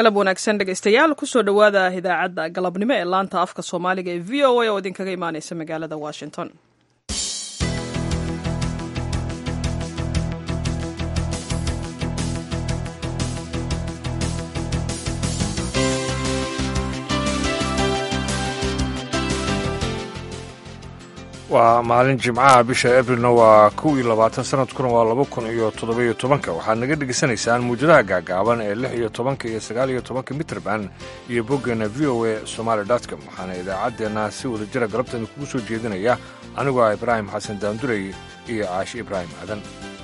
galab wanaagsan dhegaystayaal kusoo dhowaada idaacadda galabnimo ee laanta afka soomaaliga ee v o a oo idinkaga imaaneysa magaalada washington waa maalin jimcaha bisha abrilna waa kow iyo labaatan sanadkuna waa laba kun iyo toddobiyo tobanka waxaad naga dhegaysanaysaan muujadaha gaagaaban ee lix iyo tobanka iyo sagaal iyo tobanka mitrband iyo boggeena v o a somaali dotcom waxaana idaacaddeenna si wada jira galabteeda kugu soo jeedinaya anigoo ah ibraahim xasan daandurey iyo caashi ibraahim aadan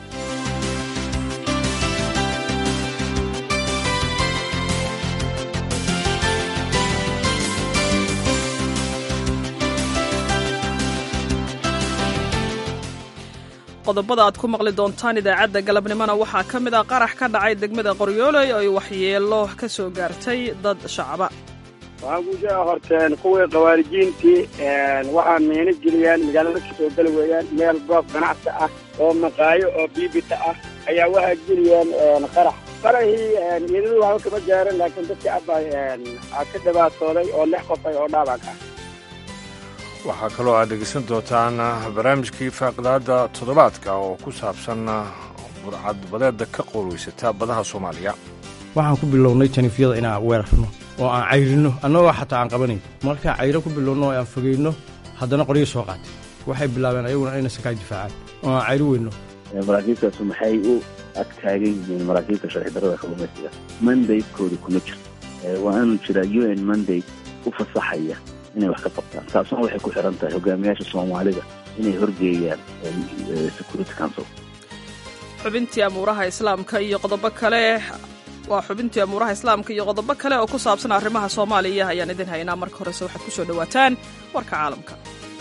qodobada aad ku maqli doontaan idaacadda galabnimona waxaa ka mid ah qarax ka dhacay degmada qoryooley oo ay waxyeelo ka soo gaartay dad shacaba waxaan ku sheega horteen kuwii khawaarijiintii waxaa miino geliyaan magaalada ka soo geli weeyaan meel goob ganacsi ah oo maqaayo oo biibita ah ayaa waxaa geliyeen qarax qarahii iyadadu waxba kama gaaran laakiin dadkii abba ka dhibaatooday oo lix qofay oo dhaabac ah waxaa kaloo aad dhegaysan doontaan barnaamijkii faaqidaadda toddobaadka oo ku saabsan burcadbadeedda ka qoolweysata badaha soomaaliya waxaan ku bilownay janiifyada inaan weerarno oo aan cayrinno annagoo xataa aan qabanayn markaan cayro ku bilowno oo aan fogayno haddana qoryo soo qaatay waxay bilaabeen ayaguna inay sakaa difaacaan oo aan cayri weyno maraakiibtaasu maxay u agtaagan yihiin maraakiibta sharci darrada kalluumaysiga mandaydkooda kuma jirto waa inuu jiraa u n mandayd u fasaxaya inay wax ka qabtaan taasuna waxay ku xiran tahay hogaamiyaasha soomaalida inay horgeeyaan security council xubintii amuuraha islaamka iyo qodobo kale waa xubintii amuuraha islaamka iyo qodobo kale oo ku saabsan arrimaha soomaaliya ayaan idin haynaa marka horese waxaad ku soo dhowaataan warka caalamka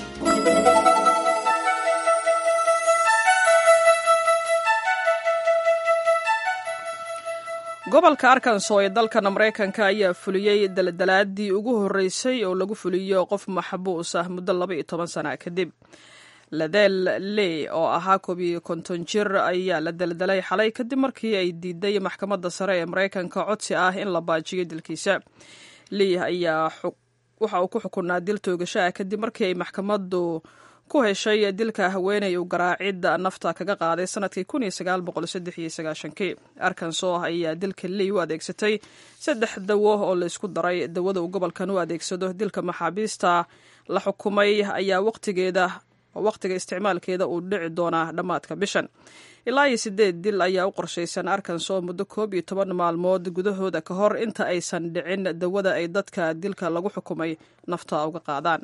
gobolka arkanso ee dalkan maraykanka ayaa fuliyey daldalaadii ugu horreysay oo lagu fuliyo qof maxbuus ah muddo laba iyo toban sana kadib ladeel lee oo ahaa koob iyo konton jir ayaa la daldalay xalay kadib markii ay diiday maxkamadda sare ee maraykanka codsi ah in la baajiyo dilkiisa lee ayaa waxa uu ku xukunaa dil toogasho ah kadib markii ay maxkamaddu ku heshay dilka haweeney uu garaacidda nafta kaga qaaday sanadkii kii arkanso ayaa dilka ley u adeegsatay saddex dawo oo laysku daray dawada uu gobolkan u adeegsado dilka maxaabiista la xukumay ayaa waqtigeeda waqtiga isticmaalkeeda uu dhici doonaa dhammaadka bishan ilaa iyo sideed dil ayaa u qorshaysan arkanso muddo koob iyo toban maalmood gudahooda ka hor inta aysan dhicin dawada ay dadka dilka lagu xukumay nafta uga qaadaan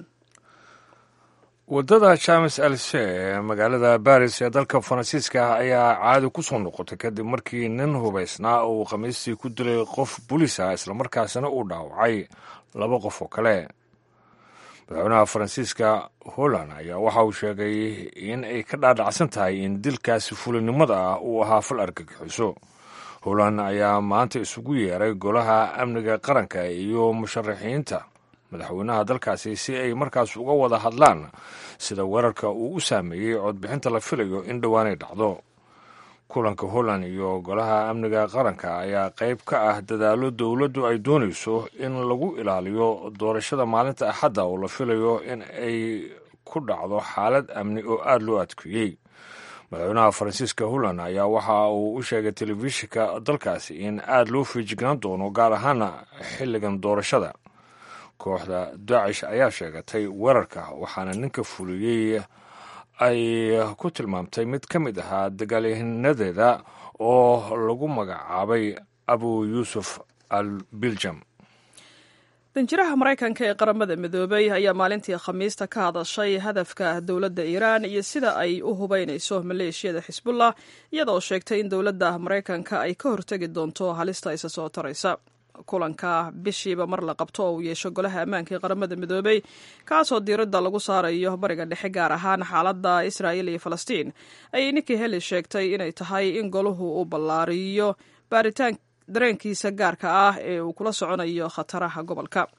waddada james else ee magaalada baris ee dalka faransiiska ah ayaa caadi ku soo noqotay kadib markii nin hubaysnaa uu khamiistii ku dilay qof bulis ah islamarkaasina uu dhaawacay laba qof oo kale madaxweynaha faransiiska holland ayaa waxa uu sheegay in ay ka dhaadhacsan tahay in dilkaasi fulinimada ah uu ahaa fal argagixiso holland ayaa maanta isugu yeeray golaha amniga qaranka iyo musharaxiinta madaxweynaha dalkaasi si ay markaas uga wada hadlaan sida weerarka uu u saameeyey codbixinta la filayo in dhowaanay dhacdo kulanka holland iyo golaha amniga qaranka ayaa qayb ka ah dadaalo dowladdu ay doonayso in lagu ilaaliyo doorashada maalinta axadda oo la filayo in ay ku dhacdo xaalad amni oo aada loo adkeeyey madaxweynaha faransiiska holland ayaa waxa uu u sheegay telefishinka dalkaasi in aada loo fiijignaan doono gaar ahaana xilligan doorashada kooxda daacish ayaa sheegatay weerarka waxaana ninka fuliyey ay ku tilmaamtay mid ka mid ahaa dagaalyahanadeeda oo lagu magacaabay abu yuusuf al biljam danjiraha maraykanka ee qaramada midoobay ayaa maalintii khamiista ka hadashay hadafka dowladda iiraan iyo sida ay u hubeynayso maleeshiyada xisbullah iyadaoo sheegtay in dowladda maraykanka ay ka hortegi doonto halista isa soo taraysa kulanka bishiiba mar la qabto oo uu yeesho golaha ammaanka ee qaramada midoobey kaasoo diiradda lagu saarayo bariga dhexe gaar ahaan xaaladda israa'il iyo falastiin ayay ninkii heli sheegtay inay tahay in golahu uu ballaariyo baaritaan dareenkiisa gaarka ah ee uu kula soconayo khataraha gobolka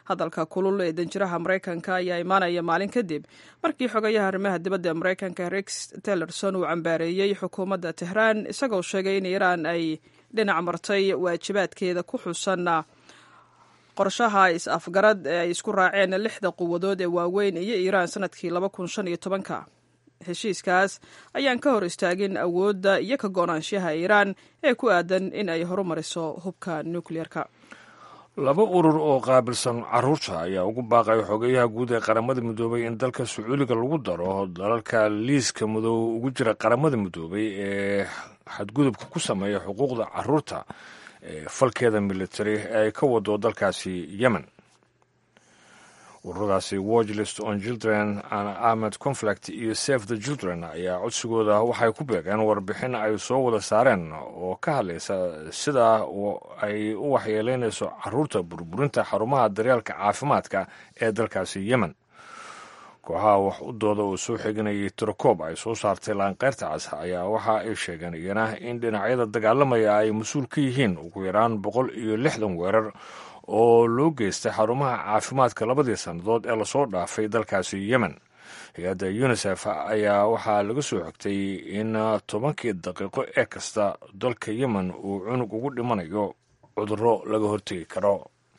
hadalka kulul ee danjiraha maraykanka ayaa imaanaya maalin kadib markii xogayaha arrimaha dibadda ee maraykanka rex tillerson uu cambaareeyey xukuumadda tehraan isagoo sheegay in iiraan ay dhinac martay waajibaadkeeda ku xusan qorshaha is-afgarad ee ay isku raaceen lixda quwadood ee waaweyn iyo iiraan sanadkii laba kun shan iyo tobanka heshiiskaas ayaan ka hor istaagin awoodda iyo ka go-naanshaha iiraan ee ku aadan in ay horumariso hubka nukliyeerka laba urur oo qaabilsan caruurta ayaa ugu baaqay xogeyaha guud ee qaramada midoobay in dalka sacuudiga lagu daro dalalka liiska madow ugu jira qaramada midoobay ee xadgudubka ku sameeya xuquuqda caruurta ee falkeeda military ee ay ka wado dalkaasi yemen ururadaasi watchlist on children and armed conflict iyo save the children ayaa codsigooda waxay ku beegeen warbixin ay soo wada saareen oo ka hadlaysa sida ay u waxyeeleynayso caruurta burburinta xarumaha daryeelka caafimaadka ee dalkaasi yemen kooxaha wax u dooda oo soo xiganayay tirokoob ay soo saartay laanqeyrta cas ayaa waxa ay sheegeen iyana in dhinacyada dagaalamaya ay mas-uul ka yihiin ugu yaraan boqol iyo lixdan weerar oo loo geystay xarumaha caafimaadka labadii sannadood ee lasoo dhaafay dalkaasi yemen hay-adda unisef ayaa waxaa laga soo xogtay in tobankii daqiiqo ee kasta dalka yemen uu cunug ugu dhimanayo cudurro laga hortegi karo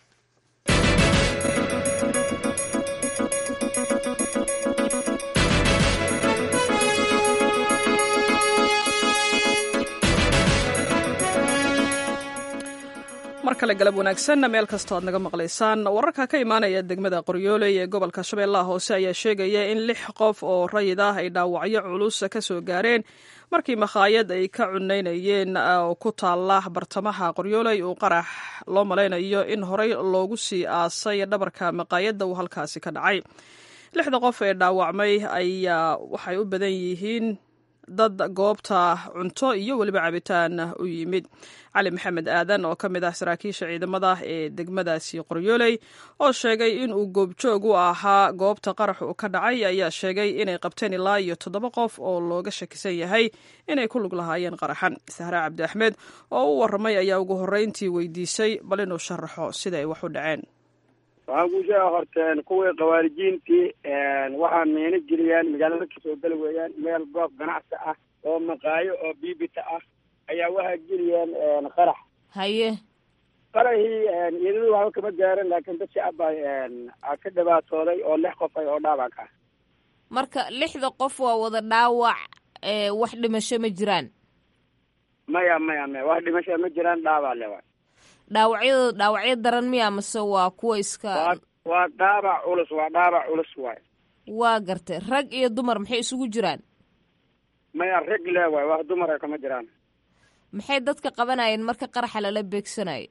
mar kale galab wanaagsan meel kastoo aad naga maqlaysaan wararka ka imaanaya degmada qoryooley ee gobolka shabeellaha hoose ayaa sheegaya in lix qof oo rayid ah ay dhaawacyo culus ka soo gaareen markii makhaayad ay ka cunaynayeen oo ku taalla bartamaha qoryooley uu qarax loo malaynayo in horey loogu sii aasay dhabarka maqaayadda uu halkaasi ka dhacay lixda qof ee dhaawacmay ayaa waxay u badan yihiin dad goobta cunto iyo weliba cabitaan u yimid cali maxamed aadan oo ka mid ah saraakiisha ciidamada ee degmadaasi qoryooley oo sheegay inuu goobjoog u ahaa goobta qarax uu ka dhacay ayaa sheegay inay qabteen ilaa iyo toddoba qof oo looga shakisan yahay inay ku lug lahaayeen qaraxan sahre cabdi axmed oo u warramay ayaa ugu horreyntii weydiisay bal inuu sharaxo sida ay wax u dhaceen waxaan kuu sheega horteen kuwii khawaarijiintii waxaa miino geliyaan magaalada kasoo geli weeyaan meel goob ganacsi ah oo maqaayo oo biibita ah ayaa waxaa geliyeen qarax haye qaraxii iyadadu waxba kama gaarin laakiin dad shacab baa a ka dhibaatooday oo lix qof ay oo dhaawac ah marka lixda qof waa wada dhaawac wax dhimasho ma jiraan maya maya maya wax dhimasho ma jiraan dhaawac le waay dhaawacyada dhaawacyo daran miya mase waa kuwa iska waa dhaabac culus waa dhaabac culus waay waa gartay rag iyo dumar maxay isugu jiraan maya rag le waay wax dumara kama jiraan maxay dadka qabanayeen marka qaraxa lala beegsanayo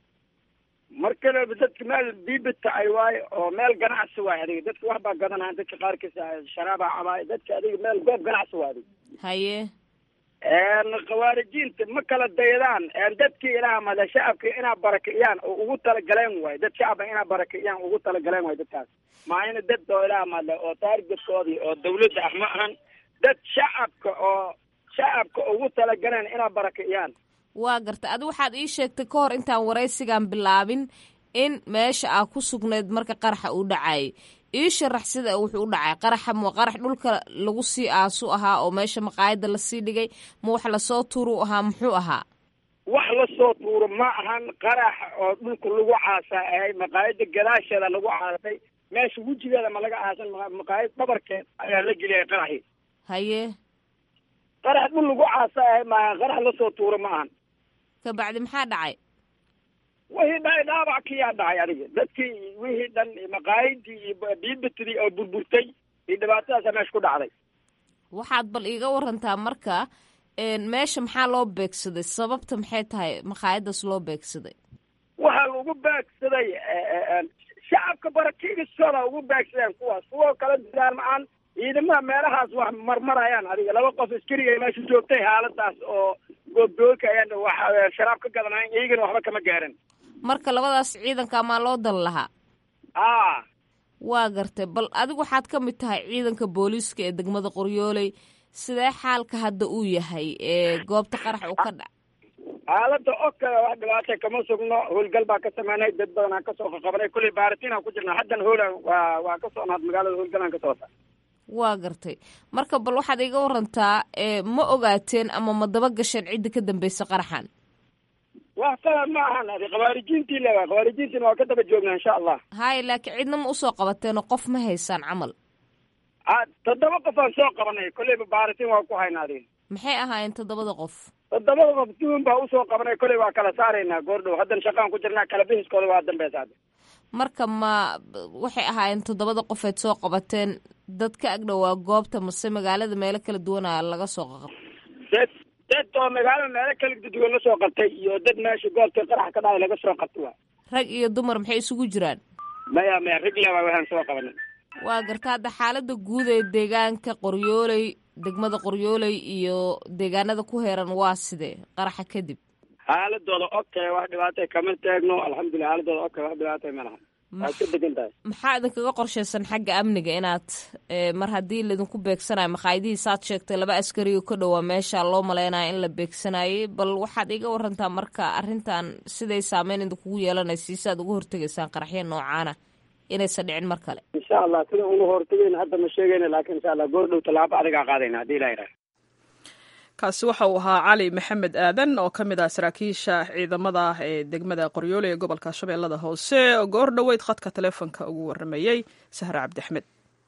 mar kaleba dadka meel biibita ay waayo oo meel ganacsi waay adiga dadka wax baa gadanaya dadka qaarkiisa sharaaba cabaay dadka adiga meel goob ganacsi waa adiga haye khawaarijiinta ma kala daydaan dadkii ilaah male shacabka inaa barakiciyaan oo ugu talagaleen waay dad shacaba inaa barakiciyaan ugu talagaleen waay dadkaas maayna dad oo ilaah male oo taargetkoodii oo dawladda ah ma ahan dad shacabka oo shacabka ugu talagaleen inaa barakiciyaan waa gartay adi waxaad ii sheegtay ka hor intaan waraysigan bilaabin in meesha aa ku sugnayd marka qaraxa uu dhacayay ii sharax sida wuxuu u dhacay qaraxa ma qarax dhulka lagu sii aasu ahaa oo meesha maqaayadda lasii dhigay ma wax lasoo tuuru ahaa muxuu ahaa wax lasoo tuuro ma ahan qarax oo dhulka lagu caasaa ahay maqaayadda gadaasheeda lagu caasay meesha wejigeeda ma laga aasan maqaayad dhabarkeed ayaa la geliyay qaraxii haye qarax dhul lagu caasa ahay maaha qarax lasoo tuuro ma ahan kabacdi maxaa dhacay wixii dhacay dhaabac kiyaa dhacay adiga dadkii wixii dhan maqaayadii iyo biibitidii oo burburtay iyo dhibaatadaasa meesha ku dhacday waxaad bal iiga warantaa marka meesha maxaa loo beegsaday sababta maxay tahay maqaayadaas loo beegsaday waxaa lagu beegsaday shacabka barakiigistooda ugu beegsadeen kuwaas kuwa kala diraan ma-aan ciidamaha meelahaas wax marmarayaan adiga laba qof askariga meesha joogtay xaaladaas oo goobdooka ayaan wax sharaab ka gadanayn iyagana waxba kama gaaran marka labadaas ciidanka maa loo dan lahaa a waa gartay bal adigu waxaad ka mid tahay ciidanka booliiska ee degmada qoryooley sidee xaalka hadda uu yahay ee goobta qarax uu ka dhac xaaladda oka wax dhibaata kama sugno howlgal baa ka sameynay dad badan aan kasoo qaqabanay kulley baaritiin aan ku jirnaa haddana hoola waa waa ka socnaad magaalada howlgal aan ka socota waa gartay marka bal waxaad iga warantaa ma ogaateen ama ma daba gasheen cidda ka dambeysa qaraxan wax qalad ma ahan adi khawaarijiintii le waa khawaarijiintiina waa ka daba joognaa insha allah haya laakiin cidna ma usoo qabateenoo qof ma haysaan camal toddoba qof aan soo qabanay kolleyba baaritiin waa ku haynaa adi maxay ahaayeen toddobada qof toddobada qof duun baa usoo qabanay kolley waa kala saaraynaa goordhow haddana shaqaan ku jirnaa kala bixiskooda waa dambeysa hadda marka ma waxay ahaayeen toddobada qofeed soo qabateen dad ka agdhowaa goobta mase magaalada meelo kala duwana laga soo qaqab dad dad oo magaalada meelo kala duwan la soo qabtay iyo dad meesha goobta qarax ka dhacay laga soo qabtay waa rag iyo dumar maxay isugu jiraan maya maya rag le waa waxaan soo qabanay waa garta hadda xaalada guud ee deegaanka qoryooley degmada qoryooley iyo deegaanada ku heeran waa sidee qaraxa kadib xaaladooda okay wax dhibaatay kama taagno alxamdulilah xaaladooda okay wax dhibaatay ma laha waa iska degan tahay maxaa idinkaga qorshaysan xagga amniga inaad mar haddii laydinku beegsanayo maqaayadihii saad sheegtay laba askari oo ka dhowaa meesha loo maleynaya in la beegsanayay bal waxaad iga warantaa marka arrintan siday saameyn idinkugu yeelanaysa si aad uga hortegaysaan qaraxya noocaana inaysan dhicin mar kale insha allah sida una hortagayna hadda ma sheegayna laakiin insha allah goor dhow tallaabo adigaa qaadayna haddii ilaa yidhaha kaasi waxa uu ahaa cali maxamed aadan oo ka mid ah saraakiisha ciidamada ee degmada qoryoole ee gobolka shabeellada hoose oo goor dhoweyd khadka taleefonka ugu waramayey sahre cabdiaxmed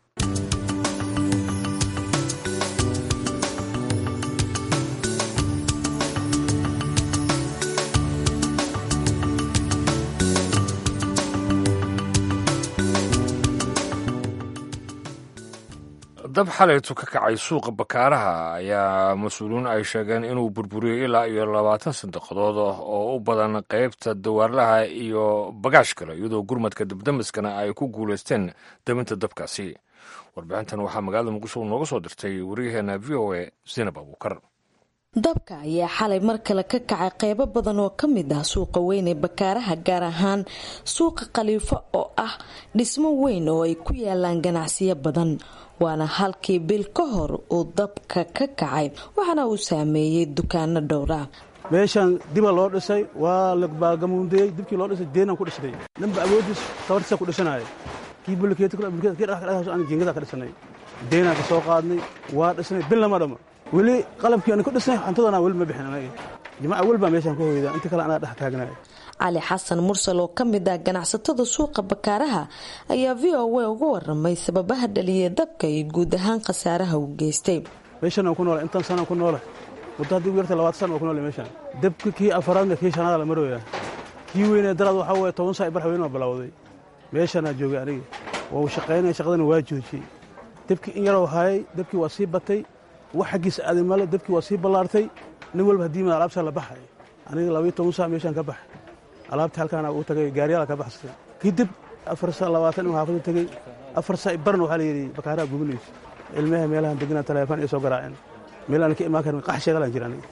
dab xalaytu ka kacay suuqa bakaaraha ayaa mas-uuliyiin ay sheegeen inuu burburiyey ilaa iyo labaatan sandaqidood oo u badan qaybta dawaarlaha iyo bagaash kale iyadoo gurmadka dabdamiskana ay ku guulaysteen dabinta dabkaasi warbixintan waxaa magaalada muqdisho nooga soo dirtay waryaheena v o a sinab abuukar dabka ayaa xalay mar kale ka kacay qeybo badan oo ka mid ah suuqa weyn ee bakaaraha gaar ahaan suuqa khaliifo oo ah dhismo weyn oo ay ku yaalaan ganacsiyo badan waana halkii bil ka hor uu dabka ka kacay waxaana uu saameeyey dukaano dhowra meeshaan diba loo dhisay waa labaagamuundeyey dibkii loo dhisay deenaan ku dhisnay dhanba awoodiis tabartiisa ku dhisanaya kii bulkeetjingada ka dhisanay deenaan ka soo qaadnay waa dhisnay bil lama dhamo weli qalabkii aan ku dhisnay xantadana weli ma bixin anaga jamaca weli baa meeshaan ku hoyda inta kale anaa dhex taagnaya cali xasan mursal oo ka mid ah ganacsatada suuqa bakaaraha ayaa v o a uga waramay sababaha dhaliyay dabka iyo guud ahaan khasaaraha uu geystay meeshan aan ku noolay intaan sanaan ku noolay muddo haddii ugu yarta labaatan sana aan ku noolay meeshaan dabka kii afaraadna kii shanaada la marooyaa kii weynee daraad waxaa waye toban saa barx weyn waa bilowday meeshaanaa joogay aniga waa uu shaqaynaya shaqadana waa joojiyey dabkii in yaroo hayay dabkii waa sii batay wax xaggiisa aaday male dabkii waa sii ballaartay nin walba haddii mad alaabtaa la baxay aniga labaiyo toban saa meeshaan ka baxay alaabtii halkaana uu tagay gaaryaala ka baxsatay kadib afar saa labaatan inuu xaafadu tegey afar saa barna waxaa la yidhi bakaaraha gubanaysa ilmaha meelahan deganaa taleefon iyo soo garaaceen meel aan ka imaan karin qax sheegalaan jira aniga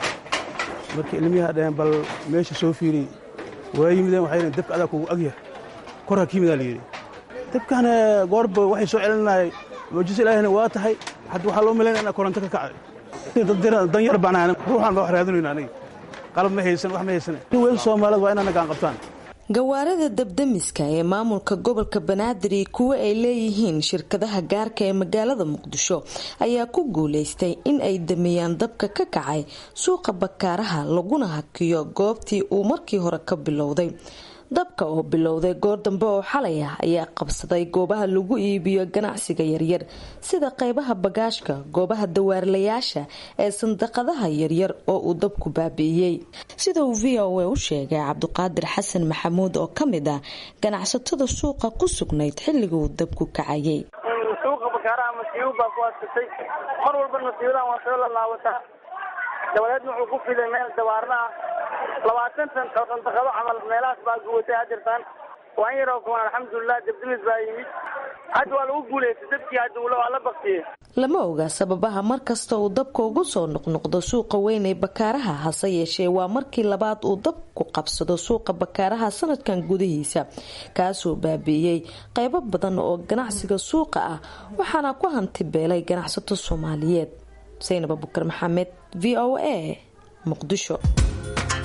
marka ilmiyaha dhaheen bal meesha soo fiiriy waa yimideen waxay yidheen dabka adaa kugu agyah korha ka yimidaa la yidhi dabkana goorba waxay soo celinayay muujisa ilaahina waa tahay hadda waxaa loo malaynaya inaa koronto ka kacay dan yar baan ruuxaan ba wax raadinayna aniga qalab ma haysan wax ma haysan weyn soomaalida waa inaa nagaan qabtaan gawaarida dabdamiska ee maamulka gobolka banaadir iyo kuwo ay leeyihiin shirkadaha gaarka ee magaalada muqdisho ayaa ku guuleystay in ay damiyaan dabka ka kacay suuqa bakaaraha laguna hakiyo goobtii uu markii hore ka bilowday dabka oo bilowday goor dambe oo xalay ah ayaa qabsaday goobaha lagu iibiyo ganacsiga yaryar sida qeybaha bagaashka goobaha dawaarlayaasha ee sandaqadaha yaryar oo uu dabku baabi'iyey sida uu v o a u sheegay cabdiqaadir xasan maxamuud oo ka mid ah ganacsatada suuqa ku sugnayd xilliga uu dabku kacayay suuqa bakaaraha masiibo baa ku adsatay mar walba masiibadan waa soo lalaabataa dabadeedna wuxuu ku fiday meel dawaarnaha labaatan san sandaqado camal meelahaas baa guwatay hadirtaan waan yaroo kuwan alxamdulilah dabdimis baa yimid hadda waa lagu guuleystay dabkii hadda waa la baktiyey lama oga sababaha mar kasta uu dabka ugu soo noqnoqdo suuqa weyn ee bakaaraha hase yeeshee waa markii labaad uu dabku qabsado suuqa bakaaraha sanadkan gudihiisa kaasoo baabi'iyey qeybo badan oo ganacsiga suuqa ah waxaana ku hanti beelay ganacsato soomaaliyeed saynab abukar maxamed v o a muqdisho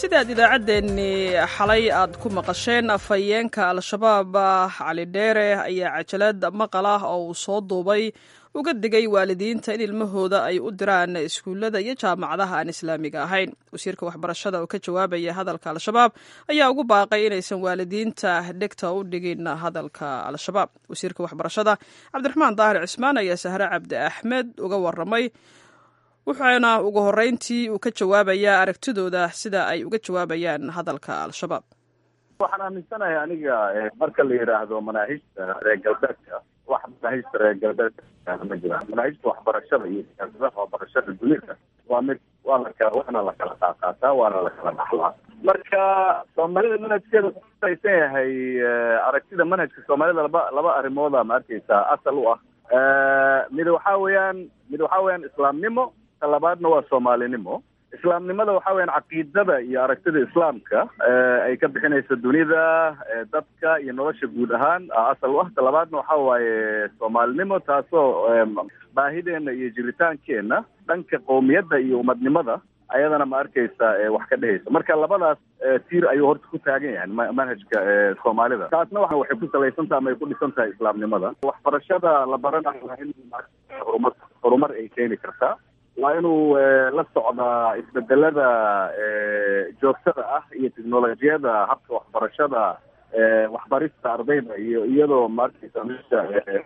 sidaad idaacaddeenni xalay aad ku maqasheen afhayeenka al-shabaab cali dheere ayaa cajalad maqal ah oo uu soo duubay uga digay waalidiinta in ilmahooda ay u diraan iskuullada iyo jaamacadaha aan islaamiga ahayn wasiirka waxbarashada oo ka jawaabaya hadalka al-shabaab ayaa ugu baaqay inaysan waalidiinta dhegta u dhigin hadalka al-shabaab wasiirka waxbarashada cabdiraxmaan daahir cismaan ayaa sahre cabdi axmed uga waramay wuxuuna ugu horreyntii uu ka jawaabayaa aragtidooda sida ay uga jawaabayaan hadalka al-shabaab waxaan aaminsanahay aniga marka la yidhaahdo manaahijta reer galbeedka wax manaahijta reer galbeedka ma jiraan manaahijta waxbarashada iyo siyaasadaha waxbarashada dunida waa mid waa lakala waana la kala qaaqaataa waana la kala dhaxlaa marka soomaalida manhajkeeda kusalaysan yahay aragtida manhajka soomaalida laba laba arrimooda ma arkeysaa asal u ah mid waxaa weeyaan mid waxaa weeyaan islaamnimo labaadna waa soomaalinimo islaamnimada waxa weyaan caqiidada iyo aragtida islaamka ay ka bixinaysa dunida dadka iyo nolosha guud ahaan asal u ah talabaadna waxa waaye soomaalinimo taasoo baahideena iyo jiritaankeenna dhanka qowmiyadda iyo umadnimada ayadana ma arkeysa wax ka dhehaysa marka labadaas tiir ayuu horta ku taagan yahay manhajka soomaalida taasna wa waxay ku salaysantaha ama ay ku dhisan tahay islaamnimada waxbarashada la baranayo waa in horumar horumar ay keeni kartaa waa inuu la socdaa isbedelada joogtada ah iyo technolojiyada habka waxbarashada waxbarista ardayda iyo iyadoo maarkeysa meesha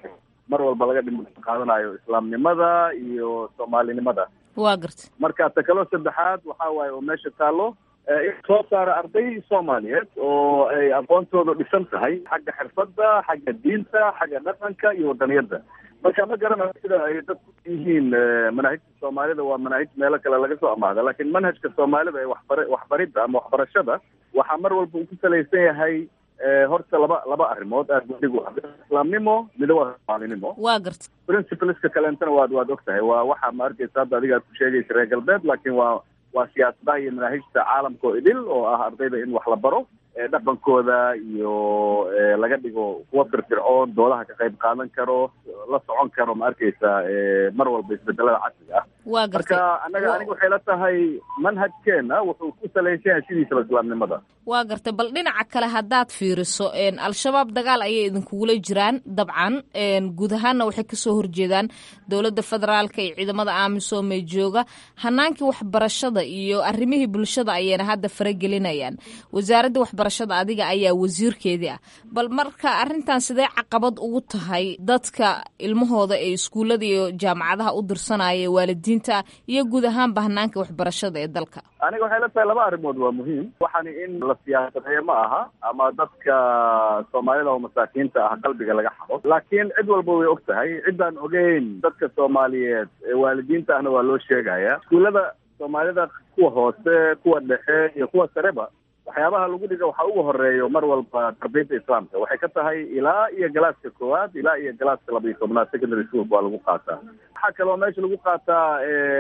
mar walba laga dhim qaadanayo islaamnimada iyo soomaalinimada waa garta marka ta kaloo saddexaad waxa waaye oo meesha taalo in soo saara arday soomaaliyeed oo ay aqoontooda dhisan tahay xagga xirfadda xagga diinta xagga dhaqanka iyo wadaniyadda marka ma garanayo sida ay dadku yihiin manaahijta soomaalida waa manaahij meelo kale laga soo amaahda laakiin manhajka soomaalida ee waxbar waxbaridda ama waxbarashada waxaa mar walba uu ku salaysan yahay horta laba laba arrimood aad adigu islaamnimo mida waa soomaalinimo waa garta principleska kaleentana waad waad og tahay waa waxa ma arkeysa hadda adiga aad ku sheegaysa reer galbeed laakiin waa waa siyaasadaha iyo manaahijta caalamka oo idil oo ah ardayda in wax la baro dhaqankooda iyo laga dhigo kuwa firfircoon doodaha ka qayb qaadan karo la socon karo ma arkeysa mar walba isbedelada casriga ah waa marka gartay anaga aniga waxay la tahay manhajkeena wuxuu ku salaysan yahay sidiisaba islaamnimada waa gartay bal dhinaca kale haddaad fiiriso al-shabaab dagaal ayay idinkugula jiraan dabcan guud ahaanna waxay kasoo horjeedaan dowladda federaalka iyo ciidamada amisom ee jooga hanaankii waxbarashada iyo arrimihii bulshada ayayna hadda faragelinayaan wasaaradda waxbarashada adiga ayaa wasiirkeedii ah bal marka arrintan sidee caqabad ugu tahay dadka ilmahooda ee iskuullada iyo jaamacadaha u dirsanaya waalidiinta iyo guud ahaanba hanaanka waxbarashada ee dalka aniga waxay la tahay laba arrimood waa muhiim waxaani in la siyaasadeeyo ma aha ama dadka soomaalida oo masaakiinta ah qalbiga laga xado laakiin cid walba way og tahay ciddaan ogeyn dadka soomaaliyeed ee waalidiinta ahna waa loo sheegaya iskuullada soomaalida kuwa hoose kuwa dhexe iyo kuwa sareba waxyaabaha lagu dhiga waxaa ugu horeeyo mar walba tarbiyadda islaamka waxay ka tahay ilaa iyo galaaska koowaad ilaa iyo galaaska laba iyo tobnaad secondary schoolka waa lagu qaataa waxaa kaloo meesha lagu qaataa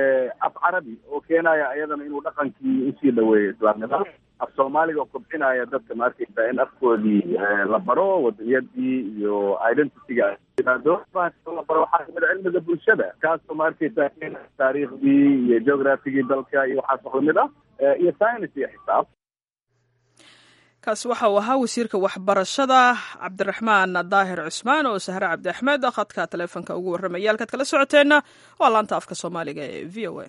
af carabi oo keenaya iyadana inuu dhaqankii usii dhaweeyo islaamnimada af soomaaliga oo kobcinaya dadka ma arkeysa in afkoodii la baro wadaniyadii iyo identityga yimaado la baro waxaa kamid a cilmiga bulshada kaasoo ma arkeysa taariikhdii iyo geographigii dalka iyo waxaas wax lamid ah iyo science iyo xisaab kaasi waxa uu ahaa wasiirka waxbarashada cabdiraxmaan daahir cusmaan oo sahre cabdi axmed khadka taleefonka ugu warramaya halkaad kala socoteenna waa laanta afka soomaaliga ee v o a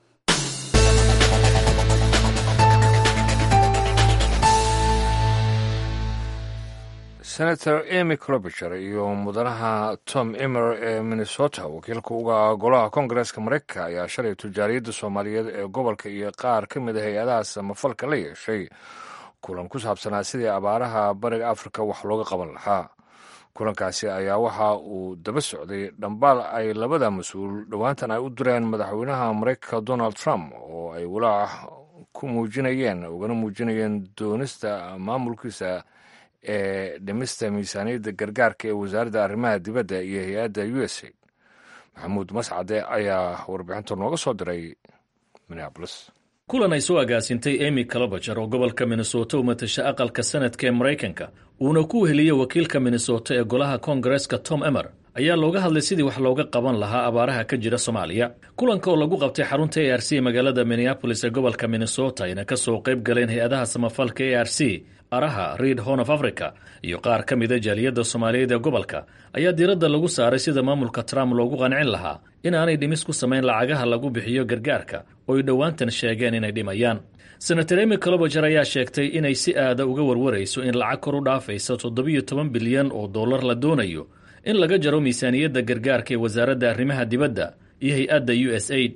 senator emy clobiger iyo mudanaha tom emer ee minnesota wakiilka uga golaha koongareeska mareykanka ayaa shalay tujaariyadda soomaaliyeed ee gobolka iyo qaar ka mid a hay-adaha samafalka la yeeshay kulan ku saabsanaa sidii abaaraha bariga afrika wax looga qaban lahaa kulankaasi ayaa waxa uu daba socday dhambaal ay labada mas-uul dhowaantan ay u direen madaxweynaha mareykanka donald trump oo ay walaac ku muujinayeen ugana muujinayeen doonista maamulkiisa ee dhimista miisaaniyadda gargaarka ee wasaaradda arrimaha dibadda iyo hay-adda u s a maxamuud mascade ayaa warbixinta nooga soo diray minneabolis kulan ay soo agaasintay emy calobager oo gobolka minnesota u matasha aqalka sanadka ee maraykanka uuna ku heliyey wakiilka minnesota ee golaha koongareeska tom emer ayaa looga hadlay sidii wax looga qaban lahaa abaaraha ka jira soomaaliya kulanka oo lagu qabtay xarunta a r c ee magaalada minneabolis ee gobolka minnesota ayna ka soo qayb galeen hay-adaha samafalka a r c araha reid horn of africa iyo qaar ka mida jaaliyadda soomaaliyeed ee gobolka ayaa diiradda lagu saaray sida maamulka trump loogu qancin lahaa in aanay dhimis ku samayn lacagaha lagu bixiyo gargaarka oo ay dhowaantan sheegeen inay dhimayaan senator emy colobager ayaa sheegtay inay si aada uga warwarayso in lacag kor u dhaafaysa toddobiyo toban bilyan oo dollar la doonayo in laga jaro miisaaniyadda gargaarka ee wasaaradda arrimaha dibadda iyo hay-adda u s aid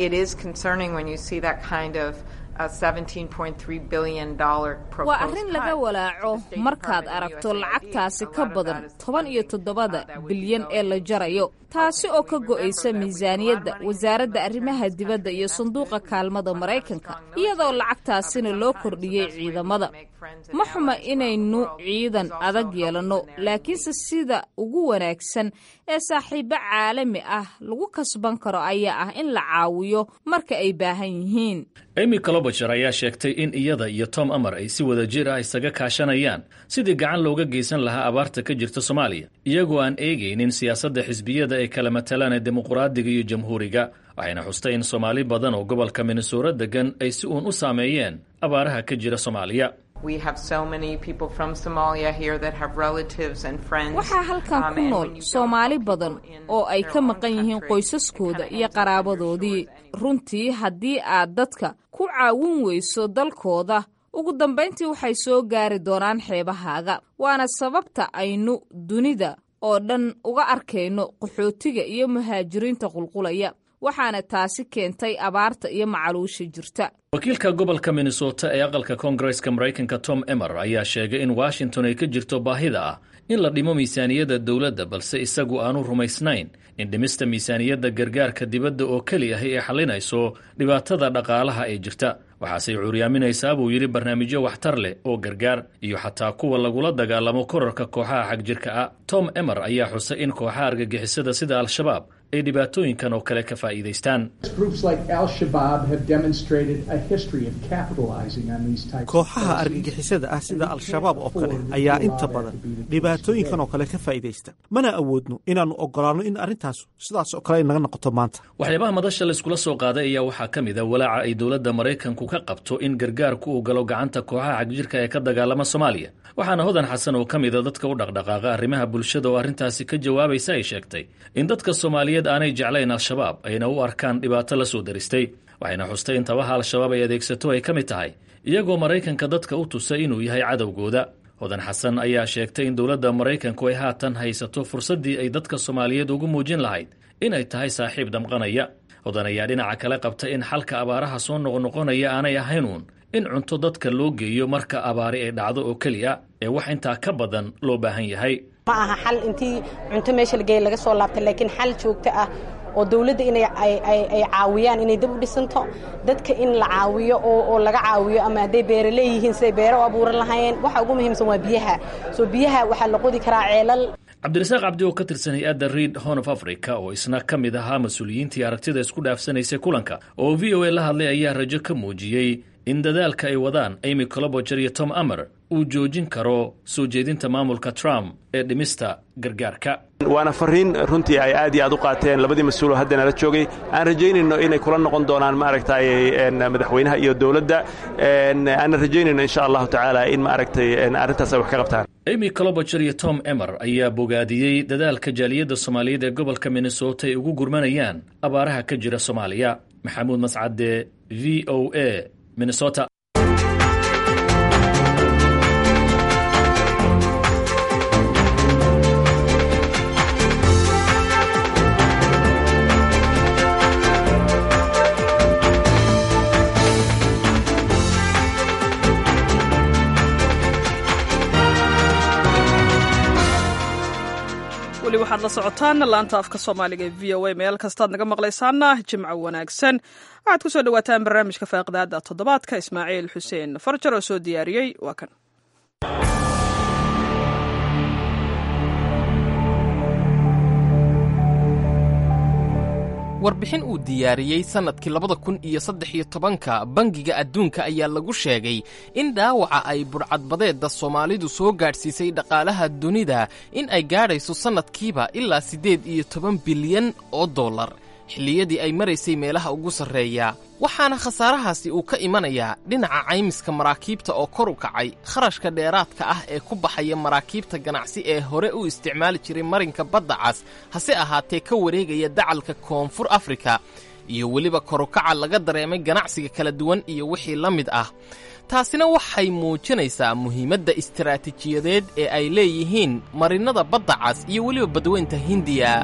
waa arrin laga walaaco markaad aragto lacagtaasi ka badan toban iyo toddobada bilyan ee la jarayo taasi oo ka go'aysa miisaaniyadda wasaaradda arrimaha dibadda iyo sanduuqa kaalmada maraykanka iyadoo lacagtaasina loo kordhiyey ciidamada ma xuma inaynu ciidan adag yeelanno laakiinse sida ugu wanaagsan ee saaxiibo caalami ah lagu kasban karo ayaa ah in la caawiyo marka ay baahan yihiin emy colobager ayaa sheegtay in iyada iyo tom amar ay si wada jir ah isaga kaashanayaan sidii gacan looga geysan lahaa abaarta ka jirta soomaaliya iyagoo aan eegaynin siyaasadda xisbiyada ay kala matalaan ee dimuqraadiga iyo jamhuuriga waxayna xustay in soomaali badan oo gobolka minnesoora degan ay si uun u saameeyeen abaaraha ka jira soomaaliya waxaa halkan ku nool soomaali badan oo ay ka maqan yihiin qoysaskooda iyo qaraabadoodii runtii haddii aad dadka ku caawin weyso dalkooda ugu dambayntii waxay soo gaari doonaan xeebahaaga waana sababta aynu dunida oo dhan uga arkayno qaxootiga iyo muhaajiriinta qulqulaya waxaana taasi keentay abaarta iyo macaluusha jirta wakiilka gobolka minnesota ee aqalka koongareska maraykanka tom emer ayaa sheegay in washington ay ka jirto baahida ah in la dhimo miisaaniyadda dowladda balse isagu aanu rumaysnayn in dhimista miisaaniyadda gargaarka dibadda oo keli ahi ay xallinayso dhibaatada dhaqaalaha ee jirta waxaasey cuuryaaminaysaa buu yidhi barnaamijyo waxtar leh oo gargaar iyo xataa kuwa lagula dagaalamo korarka kooxaha xagjirka ah tom emer ayaa xusay in kooxaha argagixisada sida al-shabaab ay dhibaatooyinkan oo kale ka faa'iidaystaan kooxaha argagixisada ah sida al-shabaab oo kale ayaa inta badan dhibaatooyinkan oo kale ka faa'iidaysta mana awoodno inaannu oggolaanno in arrintaas sidaas oo kale ay naga noqoto maanta waxyaabaha madasha layskula soo qaaday ayaa waxaa ka mid a walaaca ay dowladda maraykanku ka qabto in gargaarku uu galo gacanta kooxaha xagjirka ee ka dagaalama soomaaliya waxaana hodan xasan oo ka mida dadka u dhaqdhaqaaqa arrimaha bulshada oo arrintaasi ka jawaabaysa ay sheegtay in dadka soomaaliyeed aanay jeclayn al-shabaab ayna u arkaan dhibaato la soo daristay waxayna xustay in tabaha al-shabaab ay adeegsato ay ka mid tahay iyagoo maraykanka dadka u tusay inuu yahay cadowgooda hodan xasan ayaa sheegtay in dowladda maraykanku ay haatan haysato fursaddii ay dadka soomaaliyeed ugu muujin lahayd inay tahay saaxiib damqanaya hodan ayaa dhinaca kale qabta in xalka abaaraha soo noqnoqonaya aanay ahayn uun in cunto dadka loo geeyo marka abaari ay dhacdo oo keliya ee wax intaa ka badan loo baahan yahay ma aha xal intii cunto meesha lageeya laga soo laabtay laakiin xal joogto ah oo dowladda inay ay caawiyaan inay dib u dhisanto dadka in la caawiyo oo laga caawiyo ama hadday beere leeyihiin siday beere u abuuran lahaayeen waxa ugu muhiimsan waa biyaha soo biyaha waxaa la qodi karaa ceelal cabdirasaaq cabdi oo ka tirsan hay-adda reid horn of africa oo isna ka mid ahaa mas-uuliyiintii aragtida isku dhaafsanaysay kulanka oo v o a la hadlay ayaa rajo ka muujiyey in dadaalka ay wadaan amy coloboger iyo tom amer uu joojin karo soo jeedinta maamulka trump ee dhimista gargaarka waana fariin runtii ay aad iyo aad u qaateen labadii mas-uuloo haddana la joogay aan rajaynayno inay kula noqon doonaan maaragtay madaxweynaha iyo dowladda aanan rajaynayno insha allahu tacaala in maaragtay arrintaas ay wax ka qabtaan amy coloboger iyo tom emer ayaa bogaadiyey dadaalka jaaliyadda soomaaliyeed ee gobolka minnesota ay ugu gurmanayaan abaaraha ka jira soomaaliya maxamuud mascade v o a minnesota weli waxaad la socotaan laanta afka soomaaliga ee v o a meel kastaad naga maqlaysaana jimco wanaagsan waxaad ku soo dhawaataan barnaamijka faaqidaada toddobaadka ismaaciil xuseen farjar oo soo diyaariyey waa kan warbixin uu diyaariyey sannadkii labada kun iyo saddex iyo tobanka bangiga adduunka ayaa lagu sheegay in dhaawaca ay budhcadbadeedda soomaalidu soo gaadhsiisay dhaqaalaha dunida in ay gaadhayso sannadkiiba ilaa siddeed iyo toban bilyan oo dollar xilliyadii ay maraysay meelaha ugu sarreeya waxaana khasaarahaasi uu ka imanayaa dhinaca caymiska maraakiibta oo kor u kacay kharashka dheeraadka ah ee ku baxaya maraakiibta ganacsi ee hore u isticmaali jiray marinka badda cas hase ahaatee ka wareegaya dacalka koonfur afrika iyo weliba korukaca laga dareemay ganacsiga kala duwan iyo wixii la mid ah taasina waxay muujinaysaa muhiimadda istaraatiijiyadeed ee ay leeyihiin marinnada badda cas iyo weliba badweynta hindiya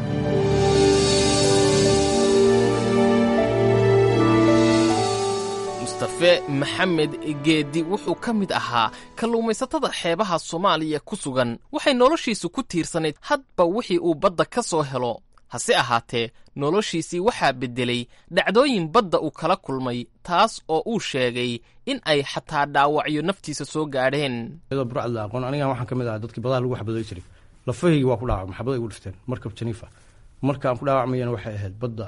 mustafe maxamed geedi wuxuu ka mid ahaa kalluumaysatada xeebaha soomaaliya ku sugan waxay noloshiisu ku tiirsanayd hadba wixii uu badda ka soo helo hase ahaatee noloshiisii waxaa beddelay dhacdooyin badda uu kala kulmay taas oo uu sheegay in ay xataa dhaawacyo naftiisa soo gaadheen iyadoo burcad la aqoon anigan waxaan ka mid ahaa dadkii badaha lagu xabaday jiray lafahaygi waa ku dhaawacmay xabad ay ugu dhifteen markab janiifa markaan ku dhaawacmayana waxay ahayd badda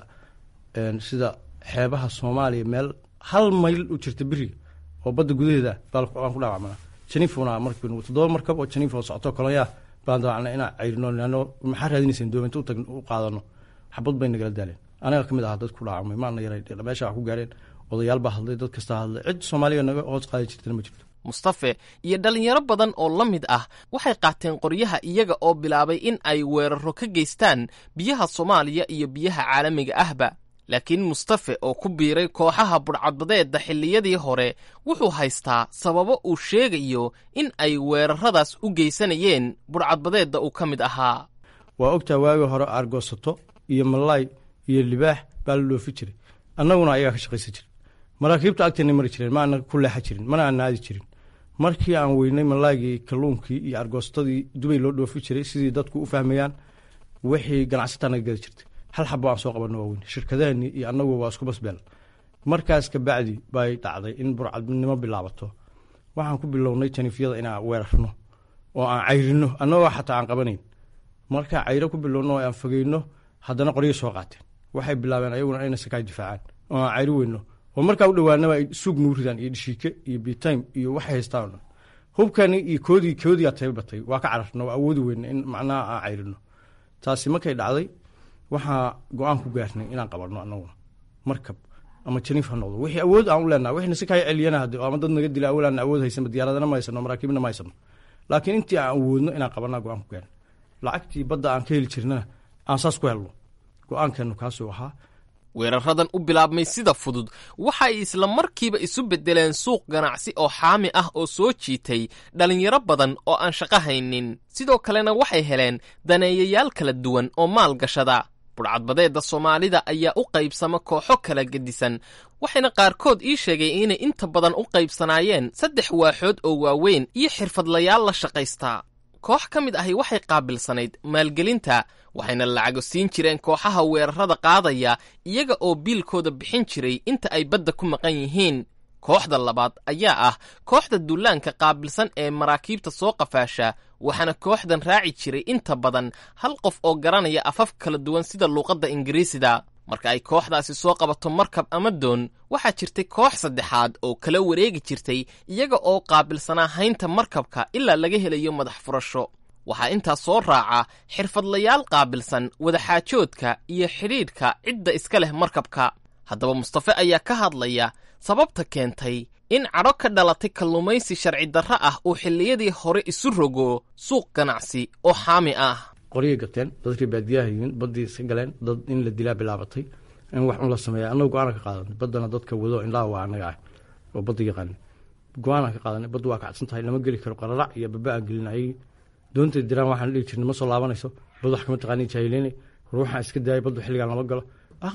sida xeebaha soomaaliya meel hal mayl u jirta beriga oo badda gudaheeda baan ku dhaawacmana janiifuna markii toddoba markab oo janiif oo socoto kolonyaa baan daawacnay inaan cayrino leanno maxaa raadinayseen doominta utag u qaadano xabad bay nagala daaleen aniga ka mid ahaa dad ku dhaawacmay maana yaray meesha wax ku gaareen odayaal baa hadlay dad kastaa hadlay cid soomaaliya naga hoos qaadi jirtana ma jirto mustafe iyo dhallinyaro badan oo la mid ah waxay qaateen qoryaha iyaga oo bilaabay in ay weeraro ka geystaan biyaha soomaaliya iyo biyaha caalamiga ahba laakiin mustafe oo ku biiray kooxaha budhcadbadeedda xilliyadii hore wuxuu haystaa sababo uu sheegayo in ay weeraradaas u geysanayeen budhcadbadeedda uu ka mid ahaa waa ogtaa waagii hore aargoosato iyo malaay iyo libaax baa la dhoofi jiray annaguna ayagaa ka shaqaysan jirin maraakiibta agteena mari jireen ma ana ku leexa jirin mana aan naadi jirin markii aan weynay malaaygii kalluunkii iyo argoostadii dubay loo dhoofi jiray sidii dadku u fahmayaan wixii ganacsataa naga gadi jirtay hal xabo aan soo qabanno waa weyn shirkadahani iyo annagu waa isku basbeel markaas kabacdi bay dhacday in burcadnimo bilaabato waxaan ku bilownay janiifyada inaan weerarno oo aan cayrino annagoo xataa aan qabanayn markaa cayro ku bilowno oo aan fogeyno haddana qoryo soo qaateen waxay bilaabeen ayaguna inay sakaa difaacaan oo aan cayri weyno oo markaa u dhowaanaba ay suug nuu ridaan iyo dhishiike iyo bitime iyo waxay haystaan o dhan hubkani iyo koodii koodiyaa tayba batay waa ka cararna waa awoodi weyna in macnaha aan cayrino taasi markay dhacday waxaa go-aan ku gaarnay inaan qabanno annaguna markab ama janiif ha noqdo wixii awood aan u leenaha wixna si kaa celiyana hade ama dad naga dila awal aan awood haysanba diyaaradana ma haysano maraakiibna ma haysano laakiin intii aan awoodno inaan qabanaa go-aan ku gaarnay lacagtii badda aan ka heli jirnana aan saas ku helno go-aankeenu kaasuu ahaa weeraradan u bilaabmay sida fudud waxa ay isla markiiba isu beddeleen suuq ganacsi oo xaami ah oo soo jiitay dhallinyaro badan oo aan shaqo haynin sidoo kalena waxay heleen daneeyayaal kala duwan oo maal gashada budhcadbadeedda soomaalida ayaa u qaybsama kooxo kala gedisan waxayna qaarkood ii sheegay inay inta badan u qaybsanaayeen saddex waaxood oo waaweyn iyo xirfadlayaal la shaqaystaa koox ka mid ahi waxay qaabilsanayd maalgelinta waxayna lacago siin jireen kooxaha weerarada qaadaya iyaga oo biilkooda bixin jiray inta ay badda ku maqan yihiin kooxda labaad ayaa ah kooxda dullaanka qaabilsan ee maraakiibta soo qafaasha waxaana kooxdan raaci jiray inta badan hal qof oo garanaya afaf kala duwan sida luuqadda ingiriisida marka ay kooxdaasi soo qabato markab ama doon waxaa jirtay koox saddexaad oo kala wareegi jirtay iyaga oo qaabilsanaa haynta markabka ilaa laga helayo madax furasho waxaa intaas soo raaca xirfadlayaal qaabilsan wadaxaajoodka iyo xidhiidhka cidda iska leh markabka haddaba mustafe ayaa ka hadlaya sababta keentay in cadho ka dhalatay kalluumaysi sharci darro ah uu xilliyadii hore isu rogo suuq ganacsi oo xaami ah qoryay gateen dadkii baadiyaha yihiin baddii iska galeen dad in la dilaa bilaabatay in wax un la sameeya annaga go-aana ka qaadanay baddana dadka wado indhaha waa annaga ah oo badda yaqaana go-aanaan ka qaadanay baddu waa kacsan tahay lama geli karo qararac iyo baba aan gelin ayagii doontay diraan waxaan dhihi jirnay ma soo laabanayso bad wax kama taqaani jaahileynay ruuxaan iska daayay baddu xilligaan lama galo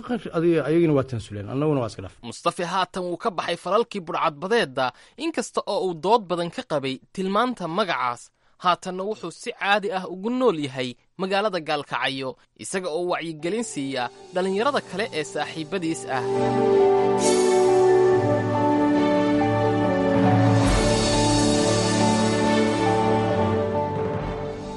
ayagina waa tansuleen annaguna waa iska dhaaf mustafe haatan wuu ka baxay falalkii budhcadbadeedda inkasta oo uu dood badan ka qabay tilmaanta magacaas haatanna wuxuu si caadi ah ugu nool yahay magaalada gaalkacyo isaga oo wacyigelin siiya dhallinyarada kale ee saaxiibbadiis ah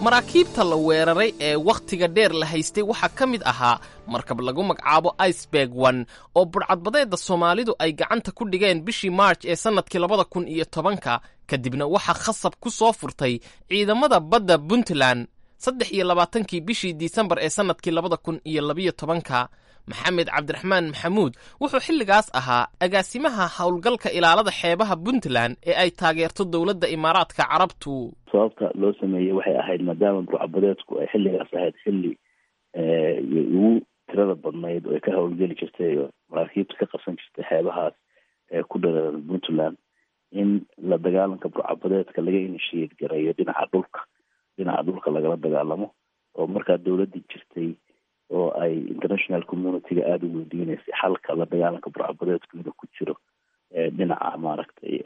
maraakiibta la weeraray ee wakhtiga dheer la haystay waxaa ka mid ahaa markab lagu magacaabo iceberg one oo budhcadbadeedda soomaalidu ay gacanta ku dhigeen bishii maarj ee sannadkii labada kun iyo tobanka kadibna waxaa khasab ku soo furtay ciidamada badda puntland saddex iyo labaatankii bishii disembar ee sannadkii labada kun iyo labiyo tobanka maxamed cabdiraxmaan maxamuud wuxuu xilligaas ahaa agaasimaha howlgalka ilaalada xeebaha puntland ee ay taageerto dowladda imaaraadka carabtu sababta loo sameeyey waxay ahayd maadaama burcabadeedku ay xilligaas ahayd xilli ugu tirada badnayd oo ay ka howlgeli jirtay oo maraakiibta ka qabsan jirtay xeebahaas ee ku dhaleeran puntland in la dagaalanka burcabadeedka laga inishiyeed gareeyo dhinaca dhulka dhinaca dhulka lagala dagaalamo oo markaa dowladdii jirtay oo ay international communityga aada u weydiineysay xalka la dagaalanka burcabadeedku inuu ku jiro dhinaca maaragtay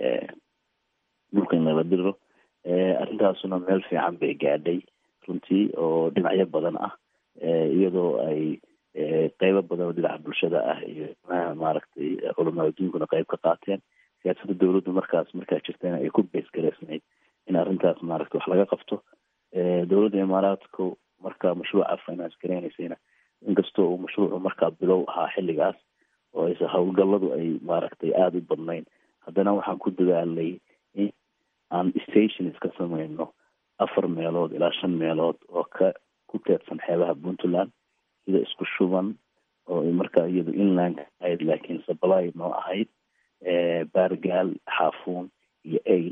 dhulka in lala diro arrintaasuna meel fiican bay gaadhay runtii oo dhinacyo badan ah iyadoo ay qeybo badan oo dhinaca bulshada ah iyo maaragtay culamaa adduunkuna qeyb ka qaateen siyaasadda dowladdu markaas markaa jirtayna ay ku beesgaraysnayd in arrintaas maaragtay wax laga qabto dowladda imaaraadku markaa mashruuca finance gareynaysayna inkastoo uu mashruucu markaa bilow ahaa xilligaas oo ayse howlgalladu ay maaragtay aada u badnayn haddana waxaan ku dadaalnay in aan stations ka samayno afar meelood ilaa shan meelood oo ka ku teedsan xeebaha puntland sida isku shuban oo markaa iyadu inland ahayd laakiin sabalay noo ahayd baargaal xaafuun iyo ail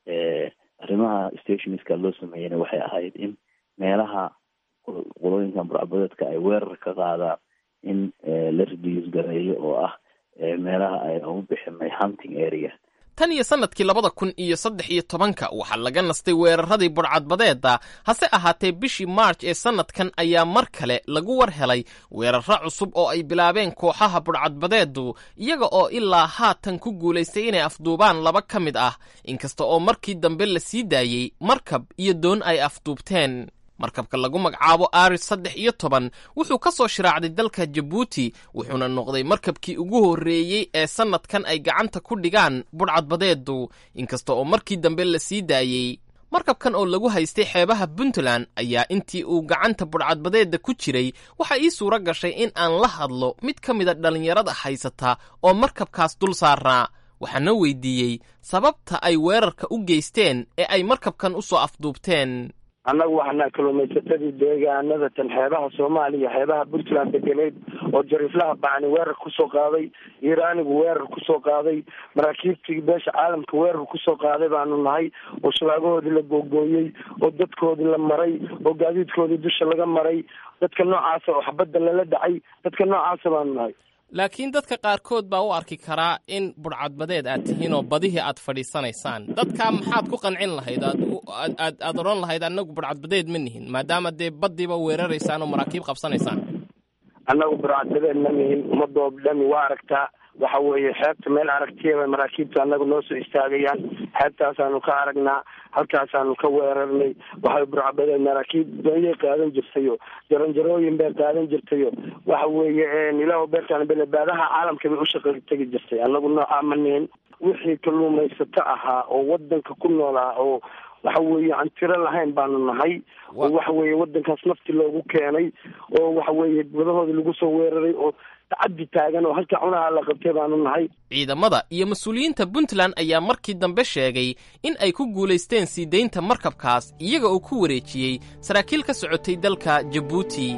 arrimaha stationska loo sameeyeyna waxay ahayd in meelaha qolooyinkan burcabadeedka ay weerar ka qaadaan in la reduce gareeyo oo ah meelaha ay ugu bixinay hunting area tan iyo sannadkii labada kun iyo saddex iyo tobanka waxaa laga nastay weeraradii budhcadbadeedda hase ahaatee bishii maarj ee sannadkan ayaa mar kale lagu war helay weeraro cusub oo ay bilaabeen kooxaha budhcadbadeeddu iyaga oo ilaa haatan ku guulaystay inay afduubaan laba ka mid ah inkasta oo markii dambe la sii daayey markab iyo doon ay afduubteen markabka lagu magacaabo aris saddex iyo toban wuxuu ka soo shiraacday dalka jabuuti wuxuuna noqday markabkii ugu horreeyey ee sannadkan ay gacanta ku dhigaan budhcadbadeeddu inkasta oo markii dambe la sii daayey markabkan oo lagu haystay xeebaha puntland ayaa intii uu gacanta budhcadbadeedda ku jiray waxaa ii suuro gashay in aan la hadlo mid ka mida dhallinyarada haysata oo markabkaas dul saarnaa waxaana weydiiyey sababta ay weerarka u geysteen ee ay markabkan u soo afduubteen annagu waxaana kalluumaysatadii deegaanada tan xeebaha soomaaliya xeebaha puntland degeneyd oo jariiflaha bacni weerar kusoo qaaday iiraanigu weerar kusoo qaaday maraakiibtii beesha caalamka weerar kusoo qaaday baanu nahay oo shabaagahoodii la googooyey oo dadkoodii la maray oo gaadiidkoodii dusha laga maray dadka noocaasa oo xabadda lala dhacay dadka noocaasa baanu nahay laakiin dadka qaarkood baa u arki karaa in budhcadbadeed aad tihiin oo badihii aad fadhiisanaysaan dadka maxaad ku qancin lahayd aad aad odhan lahayd annagu budhcadbadeed ma nihin maadaama dee baddiiba weeraraysaan oo maraakiib qabsanaysaan annagu budhcadbadeed ma nihin ummadoo dhami waa aragtaa waxa weeye xeebta meel aragtiyaba maraakiibta annagu noo soo istaagayaan xeebtaasaanu ka aragnaa halkaasaanu ka weerarnay waxay burcabadeed maraakiib doonyay qaadan jirtayo jaranjarooyin bay qaadan jirtayo waxa weeye ilaah beertaan belebaadaha caalamka bay ushaqa tegi jirtay annagu noocaa ma nihin wixii kalluumaysato ahaa oo wadanka ku noolaa oo waxa weeye aan tiro lahayn baanu nahay oo waxa weeye wadankaas nafti loogu keenay oo waxa weeye badahooda lagu soo weeraray oo tacaddi taagan oo halka cunaha la qabtay baanu nahay ciidamada iyo mas-uuliyiinta puntland ayaa markii dambe sheegay in ay ku guulaysteen sii daynta markabkaas iyaga oo ku wareejiyey saraakiil ka socotay dalka jabuuti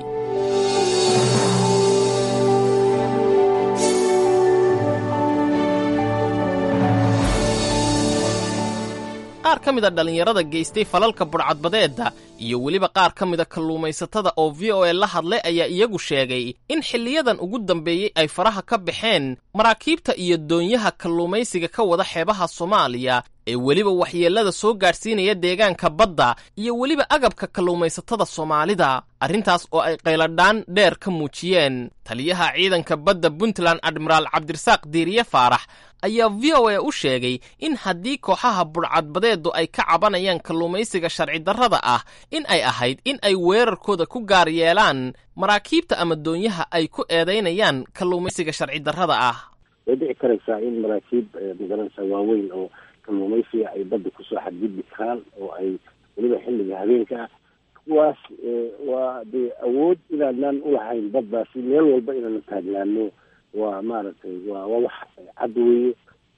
qaar ka mida dhallinyarada geystay falalka budhcadbadeedda iyo weliba qaar ka mida kalluumaysatada oo v o a la hadlay ayaa iyagu sheegay in xilliyadan ugu dambeeyey ay faraha ka baxeen maraakiibta iyo doonyaha kalluumaysiga ka wada xeebaha soomaaliya ee weliba waxyeellada soo gaadhsiinaya deegaanka badda iyo weliba agabka kalluumaysatada soomaalida arrintaas oo ay qayladhaan dheer ka muujiyeen taliyaha ciidanka badda puntland admiraal cabdirasaaq diiriye faarax ayaa v o a u sheegay in haddii kooxaha budhcadbadeedu ay ka cabanayaan kalluumaysiga sharci darrada ah in ay ahayd in ay weerarkooda ku gaar yeelaan maraakiibta ama doonyaha ay ku eedaynayaan kalluumaysiga sharci darrada ah way dhici karaysaa in maraakiib magaranaysa waaweyn oo kalluumaysiga ay badda kusoo xadgudbi karaan oo ay weliba xilliga habeenka ah kuwaas waa dee awood inaanaan ulahayn baddaasi meel walba inaanu taagnaano waa maaragtay waa waa wax cad weeye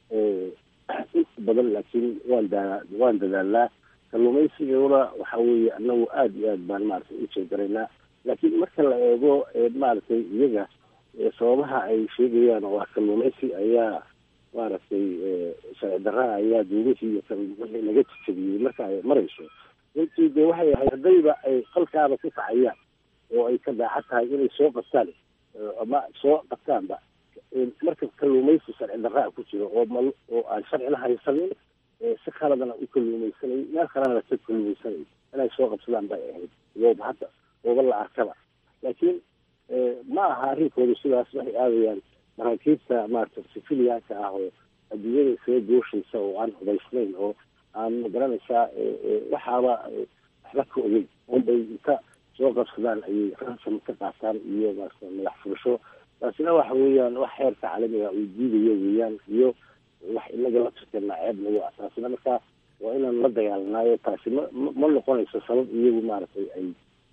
inta badan laakiin waan daa waan dadaalnaa kalluumaysigana waxa weeye anagu aada iyo aad baan maaragtay u jeegaraynaa laakiin marka la eego maaragtay iyaga sababaha ay sheegayaan waa kalluumaysi ayaa maaragtay sharci darraa ayaa duumihii iyo wixii laga jejabiyey marka ay marayso runtii dee waxay ahayd haddayba ay qalkaaba ku kacayaan oo ay ka daacad tahay inay soo qabtaan ama soo qabtaanba marka kalluumaysi sharci darraa ku jiro oo mal oo aan sharcina haysanin si khaladana u kalluumaysanay meel kalena laka kalluumaysanay inay soo qabsadaan bay ahayd iyooba hadda ooba la arkaba laakiin ma aha arrinkooda sidaas waxay aadayaan maraakiibta maarata sifiliyaanka ah oo adduunyada isaga gooshaysa oo aan hubaysnayn oo aan magaranaysaa waxaaba waxba ka ogeyn unbay inta soo qabsadaan ayay ransom ka qaataan iyo maarata madax furasho taasina waxa weeyaan wax xeerka caalamiga uu diidayo weeyaan iyo wax inaga la turkeena ceeb nagu ah taasina markaa waa inaan la dagaalanaayo taasi ma ma noqonayso sabab iyagu maaragtay ay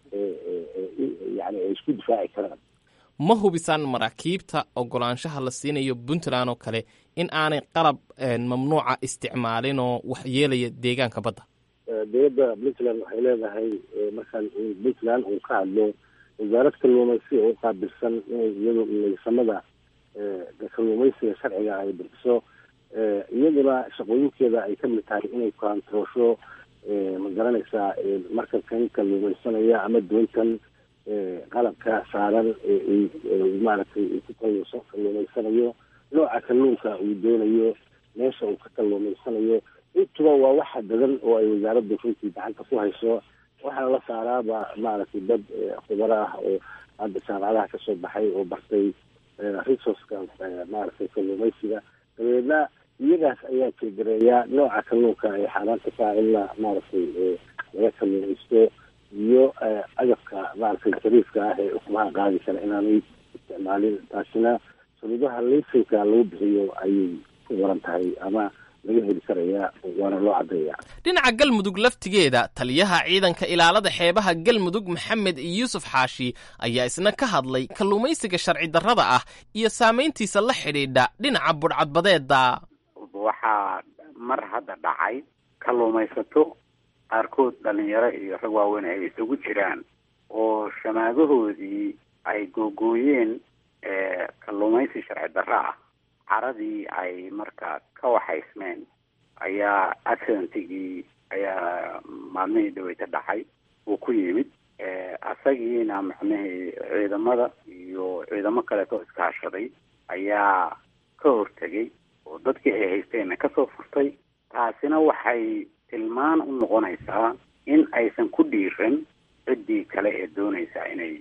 yani ay isku difaaci karaan ma hubisaan maraakiibta ogolaanshaha la siinayo puntland oo kale in aanay qalab mamnuuca isticmaalin oo wax yeelaya deegaanka badda dowladda puntland waxay leedahay markaan puntland uu ka hadlo wasaarad kalluumaysi oo qaabilsan inay iyadu maysamada kalluumaysiga sharciga ay bixiso iyaduna shaqooyinkeeda ay kamid tahay inay kontaroosho ma garanaysaa markabkan kalluumaysanaya ama doontan qalabka saaran maaragtay ku kalluumaysanayo nooca kalluunka uu doonayo meesha uu ka kalluumaysanayo intuba waa waxa dadan oo ay wasaaraddu runtii gacanta ku hayso waxaana la saaraaba maaragtay dad khubaro ah oo hadda jaamacadaha kasoo baxay oo bartay resourceka maaragtay kalluumaysiga dabeedna iyagaas ayaa jeegareeya nooca kalluunka ay xaaraanta ka in la maaragtay laga kalluumaysto iyo agabka maaragtay jariifka ah ee ukumaha qaadi kara inaanay isticmaalin taasina shuruudaha laysanka lagu bixiyo ayay ku waran tahay ama laga heli karaya waana loo caddeeya dhinaca galmudug laftigeeda taliyaha ciidanka ilaalada xeebaha galmudug maxamed yuusuf xaashi ayaa isna ka hadlay kalluumaysiga sharci darrada ah iyo saamayntiisa la xidhiidha dhinaca budhcadbadeeda waxaa mar hadda dhacay kalluumaysato qaarkood dhalinyaro iyo rag waaweyn ay isugu jiraan oo shamaadahoodii ay googooyeen kalluumaysi sharci darro ah caradii ay markaa ka waxaysmeen ayaa accidentigii ayaa maalmihii dhaweyta dhacay uu ku yimid asagiina macnihii ciidamada iyo ciidamo kaleetoo iskaashaday ayaa ka hortegay oo dadkii ay haysteenna kasoo furtay taasina waxay tilmaan u noqonaysaa in aysan ku dhiiran ciddii kale ee doonaysaa inay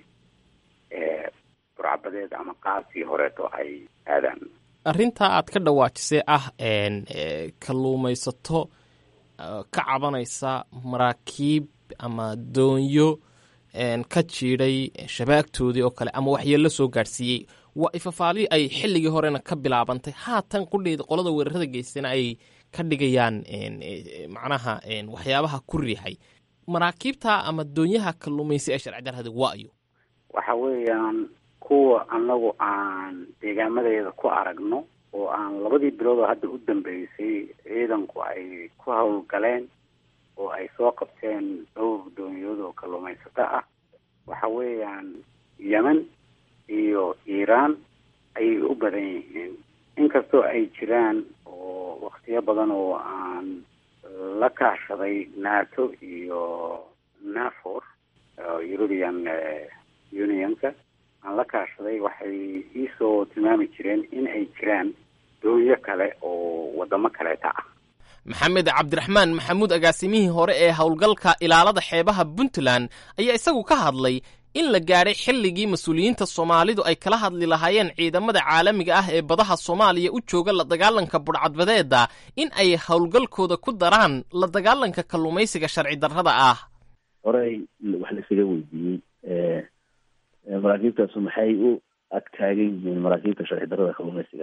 burcabadeed ama qaabkii horeeto ay aadaan arrintaa aad ka dhawaajisay ah kalluumaysato ka cabanaysa maraakiib ama doonyo ka jiidhay shabaagtoodii oo kale ama waxyeello soo gaadhsiiyey waa ifafaali ay xilligii horena ka bilaabantay haatan qudheeda qolada weerarada geystana ay ka dhigayaan macnaha waxyaabaha ku riixay maraakiibta ama doonyaha kalluumaysi ee sharci darrada waayo waxa weeyaan kuwa anagu aan deegaamadeeda ku aragno oo aan labadii bilood oo hadda u dambeysay ciidanku ay ku howlgaleen oo ay soo qabteen dhowr doonyood oo kalluumaysato ah waxa weeyaan yemen iyo iiraan ayay u badan yihiin inkastoo ay jiraan oo waktiyo badan oo aan la kaashaday nato iyo nafor european unionka aan la kaashaday waxay iisoo tilmaami jireen in ay jiraan doonyo kale oo wadamo kaleeta ah maxamed cabdiraxmaan maxamuud agaasimihii hore ee howlgalka ilaalada xeebaha puntland ayaa isagu ka hadlay in la gaadhay xilligii mas-uuliyiinta soomaalidu ay kala hadli lahaayeen ciidamada caalamiga ah ee badaha soomaaliya u jooga la dagaalanka budhcadbadeeda in ay howlgalkooda ku daraan la dagaalanka kalluumaysiga sharci darrada ah horey wax la isaga weydiiyey maraakiibtaasu maxay u ag taagan yihiin maraakiibta sharci darrada kalluumaysiga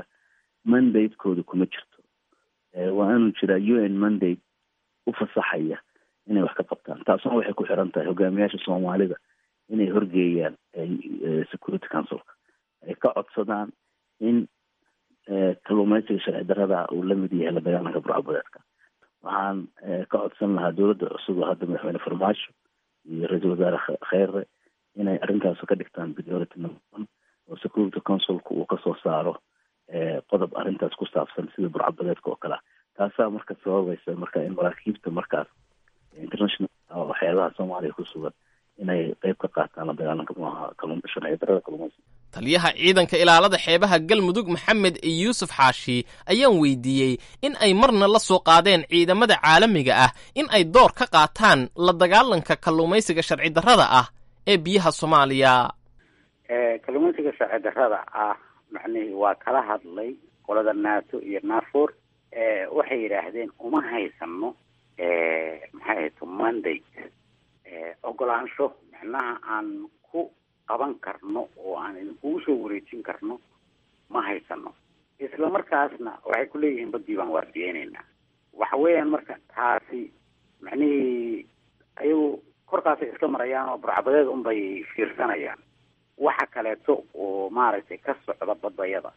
mandatekooda kuma jirto waa inuu jiraa u n mandate u fasaxaya inay wax ka qabtaan taasuna waxay ku xiran tahay hogaamiyaasha soomaalida inay horgeeyaan security councilka ay ka codsadaan in kalluumeysiga sharci darada uu la mid yahay la dagaalanka burcabadeedka waxaan ka codsan lahaa dowladda cusub oo hadda madaxweyne farmaajo iyo ra-iisul wasaare kheyre inay arrintaas ka dhigtaan priority number one oo security councilka uu kasoo saaro qodob arrintaas ku saabsan sida burcabadeedka oo kale taasaa marka sababaysa marka in maraakiibta markaas international waxyaabaha soomaaliya ku sugan inay qeyb ka qaataan la dagaalanka muaha kalluun sharci darada kalluumaysiga taliyaha ciidanka ilaalada xeebaha galmudug maxamed yuusuf xaashi ayaan weydiiyey in ay marna la soo qaadeen ciidamada caalamiga ah in ay door ka qaataan la dagaalanka kalluumaysiga sharci darrada ah ee biyaha soomaaliya kalluumaysiga sharci darrada ah macnihii waa kala hadlay qolada nato iyo nafor waxay yidhaahdeen uma haysano maxay ahayto mandate ogolaansho macnaha aan ku qaban karno oo aan idinkugu soo wareejin karno ma haysano isla markaasna waxay ku leeyihiin badii baan waardiyeyneynaa waxa weeyaan marka taasi macnihii ayagu korkaasay iska marayaan oo burcabadeed unbay fiirsanayaan waxa kaleeto oo maaragtay ka socda badayada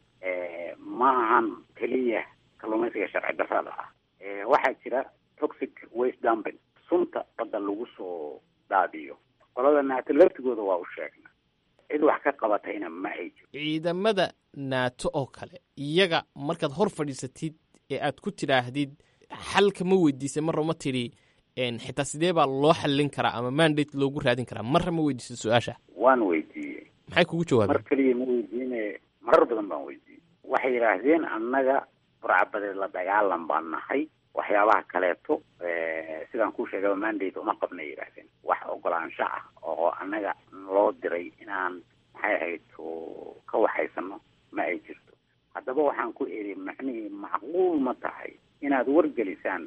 ma ahan keliya kalluumaysiga sharci darrada ah waxaa jira toxic waste dumping sunta badda lagu soo daadiyo qolada naato laftigooda waa u sheegna cid wax ka qabatayna ma ay jiro ciidamada naato oo kale iyaga markaad hor fadhiisatid ee aad ku tidhaahdid xalka ma weydiisay marra ma tidhi xitaa sidee baa loo xallin karaa ama mandate loogu raadin karaa marra ma weydiisay su-aasha waan weydiiyey maxay kugu jawaabeen mar keliya ma weydiine marar badan baan weydiiyey waxay yidhaahdeen annaga burcabadeed la dagaalan baan nahay waxyaabaha kaleeto sidaan kuu sheegaba mandate uma qabnay yidhaahdeen wax ogolaansho ah oo annaga loo diray inaan maxay ahayd ka waxaysano ma ay jirto haddaba waxaan ku eri macnihii macquul ma tahay inaad wargelisaan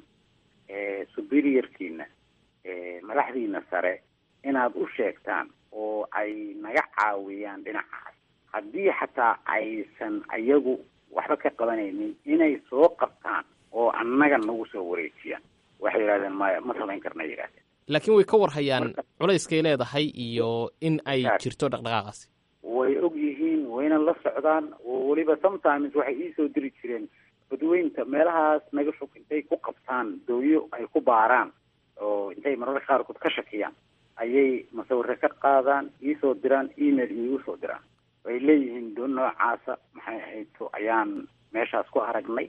superiorkiina madaxdiina sare inaad u sheegtaan oo ay naga caawiyaan dhinacaas haddii xataa aysan ayagu waxba ka qabanaynin inay soo qabtaan oo annaga nagu soo wareejiyaan waxay yidhahdeen maya ma samayn karna yidhahdeen laakiin way ka warhayaan culayskay leedahay iyo in ay jirto dhaqdhaqaaqaasi way og yihiin wayna la socdaan oo weliba sometimes waxay iisoo diri jireen badweynta meelahaas naga fog intay ku qabtaan dooyo ay ku baaraan oo intay mararka qaarkood ka shakiyaan ayay masawire ka qaadaan iisoo diraan email iigu soo diraan way leeyihiin doon noocaasa maxay ahayto ayaan meeshaas ku aragnay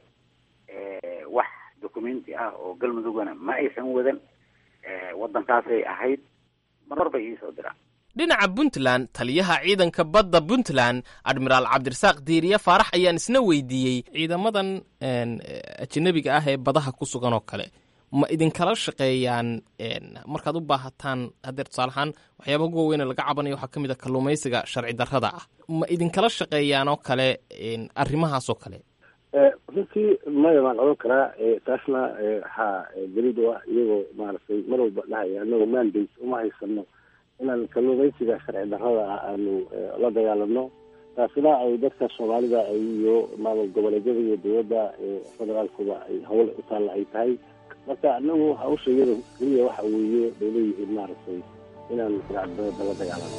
wax documenti ah oo galmudugana ma aysan wadan waddankaasay ahayd marar bay iisoo diraan dhinaca puntland taliyaha ciidanka badda puntland admiraal cabdirasaaq diiriye faarax ayaan isna weydiiyey ciidamadan ajanabiga ah ee badaha ku sugan oo kale ma idinkala shaqeeyaan markaad u baahataan hadeer tusaalahaan waxyaaba ugu waaweyne laga cabanayo waxaa ka mid a kalluumaysiga sharci darrada ah ma idinkala shaqeeyaan oo kale arrimahaas oo kale runtii maya baan odhan karaa taasna waxaa daliid u ah iyagoo maaragtay mar walba dhahaya anagoo mandate uma haysano inaan kalluumaysiga sharci darrada ah aanu la dagaalano taasina ay dadka soomaalida iyo maamul goboleedyada iyo dowladda federaalkuba ay hawl u taalla ay tahay marka anagu hawsha iyada keliya waxa weeye bay leeyihiin maaragtay inaan sharcidarrada la dagaalano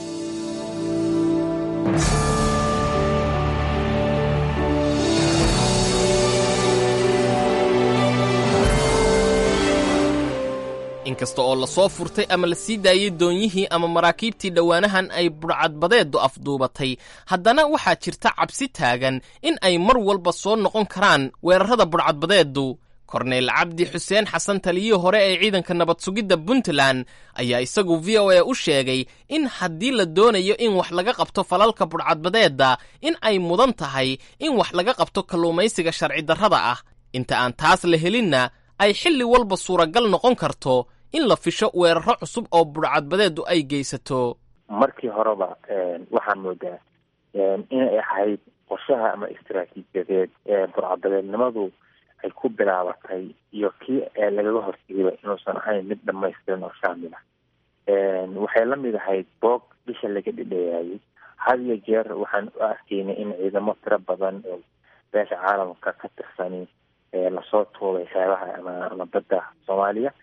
inkasta oo lasoo furtay ama la sii daayey doonyihii ama maraakiibtii dhowaanahan ay budhcadbadeedu afduubatay haddana waxaa jirta cabsi taagan in ay mar walba soo noqon karaan weerarrada budhcadbadeedu korneyl cabdi xuseen xasan taliyihii hore ee ciidanka nabad sugidda puntland ayaa isagu v o a u sheegay in haddii la doonayo in wax laga qabto falalka budhcadbadeedda in ay mudan tahay in wax laga qabto kalluumaysiga sharci darrada ah inta aan taas la helinna ay xilli walba suuragal noqon karto in la fisho weeraro cusub oo budhcadbadeedu ay geysato markii horeba waxaa moodaa inay ahayd qorshaha ama istaraatiijiyadeed ee burcadbadeednimadu ay ku bilaabatay iyo kii lagaga hortegayba inuusan ahayn mid dhamaystiran oo shaamil ah waxay la mid ahayd boog bisha laga dhidhayaayay had iyo jeer waxaan u arkaynay in ciidamo tiro badan oo beesha caalamka ka tirsani lasoo tuubay xeebaha ama ama badda soomaaliya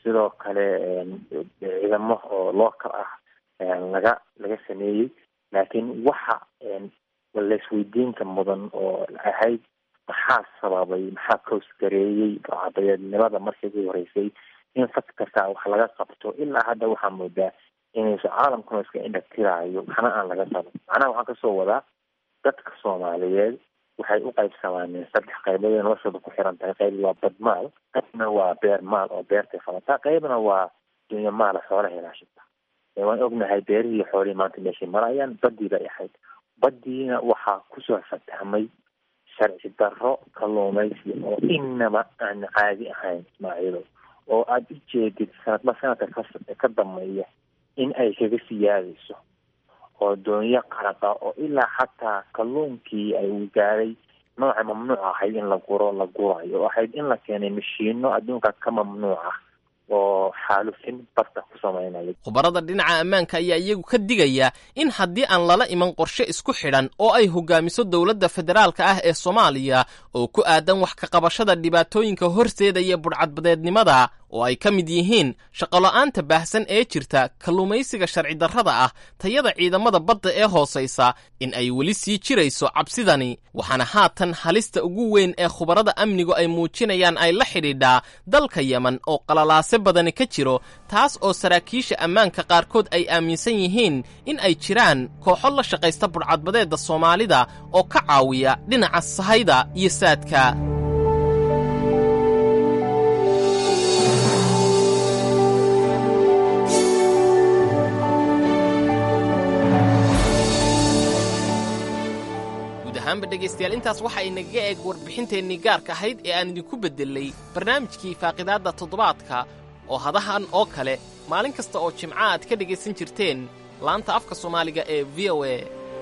sidoo kale ciidamo oo local ah laga laga sameeyey laakiin waxa laisweydiinta mudan oo ahayd maxaa sababay maxaa koosgareeyey burcadadeednimada markii ugu horeysay in fad kasta wax laga qabto ilaa hadda waxaa moodaa inayso caalamkuna iska indhatiraayo waxna aan laga qaban macnaha waxaan kasoo wadaa dadka soomaaliyeed waxay u qaybsamaaneen saddex qaybood ee noloshooda ku xiran tahay qayb waa badmaal qaybna waa beer maal oo beertay falataa qaybna waa dunya maala xoolaha ilaashata waan ognahay beerihii iyo xoolihii maanta meeshay marayaan badii bay ahayd badiina waxaa kusoo fatahmay sharci darro kalluumaysi oo inaba aan caadi ahayn ismaaciilo oo aada u jeedid sanadba sanadka ka ka dameeya in ay kaga siyaadayso oo doonyo qaraqa oo ilaa xataa kalluunkii ay u gaaray nooca mamnuuc ahayd in la guro la gurayo oo ahayd in la keenay mashiino adduunka ka mamnuuc ah oo xaalufin barta ku sameynaya khubarada dhinaca ammaanka ayaa iyagu ka digaya in haddii aan lala iman qorshe isku xidhan oo ay hogaamiso dowladda federaalka ah ee soomaaliya oo ku aadan wax ka qabashada dhibaatooyinka horseedaya budhcadbadeednimada oo ay ka mid yihiin shaqolo-aanta baahsan ee jirta kalluumaysiga sharci darrada ah tayada ciidamada badda ee hoosaysa in ay weli sii jirayso cabsidani waxaana haatan halista ugu weyn ee khubarada amnigu ay muujinayaan ay la xidhiidhaa dalka yemen oo qalalaase badani ka jiro taas oo saraakiisha ammaanka qaarkood ay aaminsan yihiin in ay jiraan kooxo la shaqaysta budhcadbadeedda soomaalida oo ka caawiya dhinaca sahayda iyo saadka ahaanba dhegaystayaal intaas waxa ay nagaga eeg warbixinteennii gaarka ahayd ee aan idinku beddelay barnaamijkii faaqidaadda toddobaadka oo hadahan oo kale maalin kasta oo jimca aad ka dhegaysan jirteen laanta afka soomaaliga ee v o a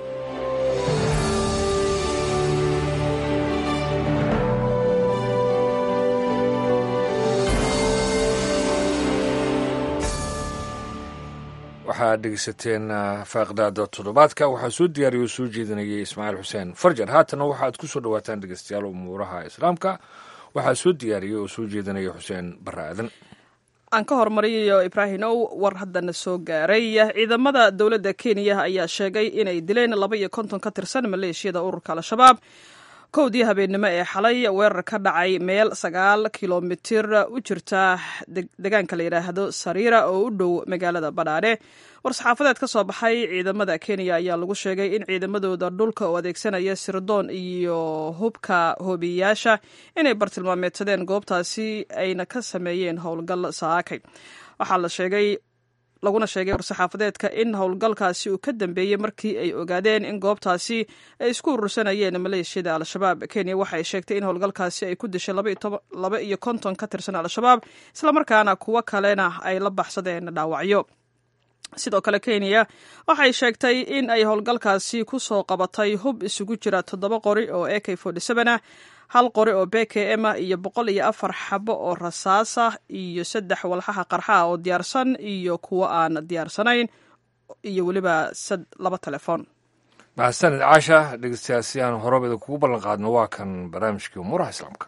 waxaad dhegeysateen faaqdaada toddobaadka waxaa soo diyaariya oo soo jeedinayay ismaaciil xuseen farjar haatana waxaad ku soo dhawaataan dhegeystayaal umuuraha islaamka waxaa soo diyaariyay oo soo jeedinaya xuseen barre aadan aan ka hormariyayo ibraahimow war haddana soo gaaray ciidamada dowladda kenya ayaa sheegay inay dileen laba iyo konton ka tirsan maleeshiyada ururka al-shabaab kowdii habeennimo ee xalay weerar ka dhacay meel sagaal kilomitir u jirta deegaanka la yidhaahdo sariira oo u dhow magaalada badhaadhe war-saxaafadeed ka soo baxay ciidamada kenya ayaa lagu sheegay in ciidamadooda dhulka oo adeegsanaya sirdoon iyo hubka hoobiyayaasha inay bartilmaameedsadeen goobtaasi ayna ka sameeyeen howlgal saakay waxaa la sheegay laguna sheegay war-saxaafadeedka in howlgalkaasi uu ka dambeeyey markii ay ogaadeen in goobtaasi ay isku urursanayeen maleeshiyada al-shabaab kenya waxay sheegtay in howlgalkaasi ay ku dishay laba iyo konton ka tirsan al-shabaab islamarkaana kuwo kalena ay la baxsadeen dhaawacyo sidoo kale kenya waxay sheegtay in ay howlgalkaasi ku soo qabatay hub isugu jira toddoba qori oo a k ah hal qori oo b k m ah iyo boqol iyo afar xabo oo rasaas ah iyo saddex walxaha qarxaha oo diyaarsan iyo kuwo aan diyaarsanayn iyo weliba laba telefoon mahadsanid caasha dhegeystayaal si aan horabeda kugu ballan qaadno waa kan barnaamijkii umuuraha islaamka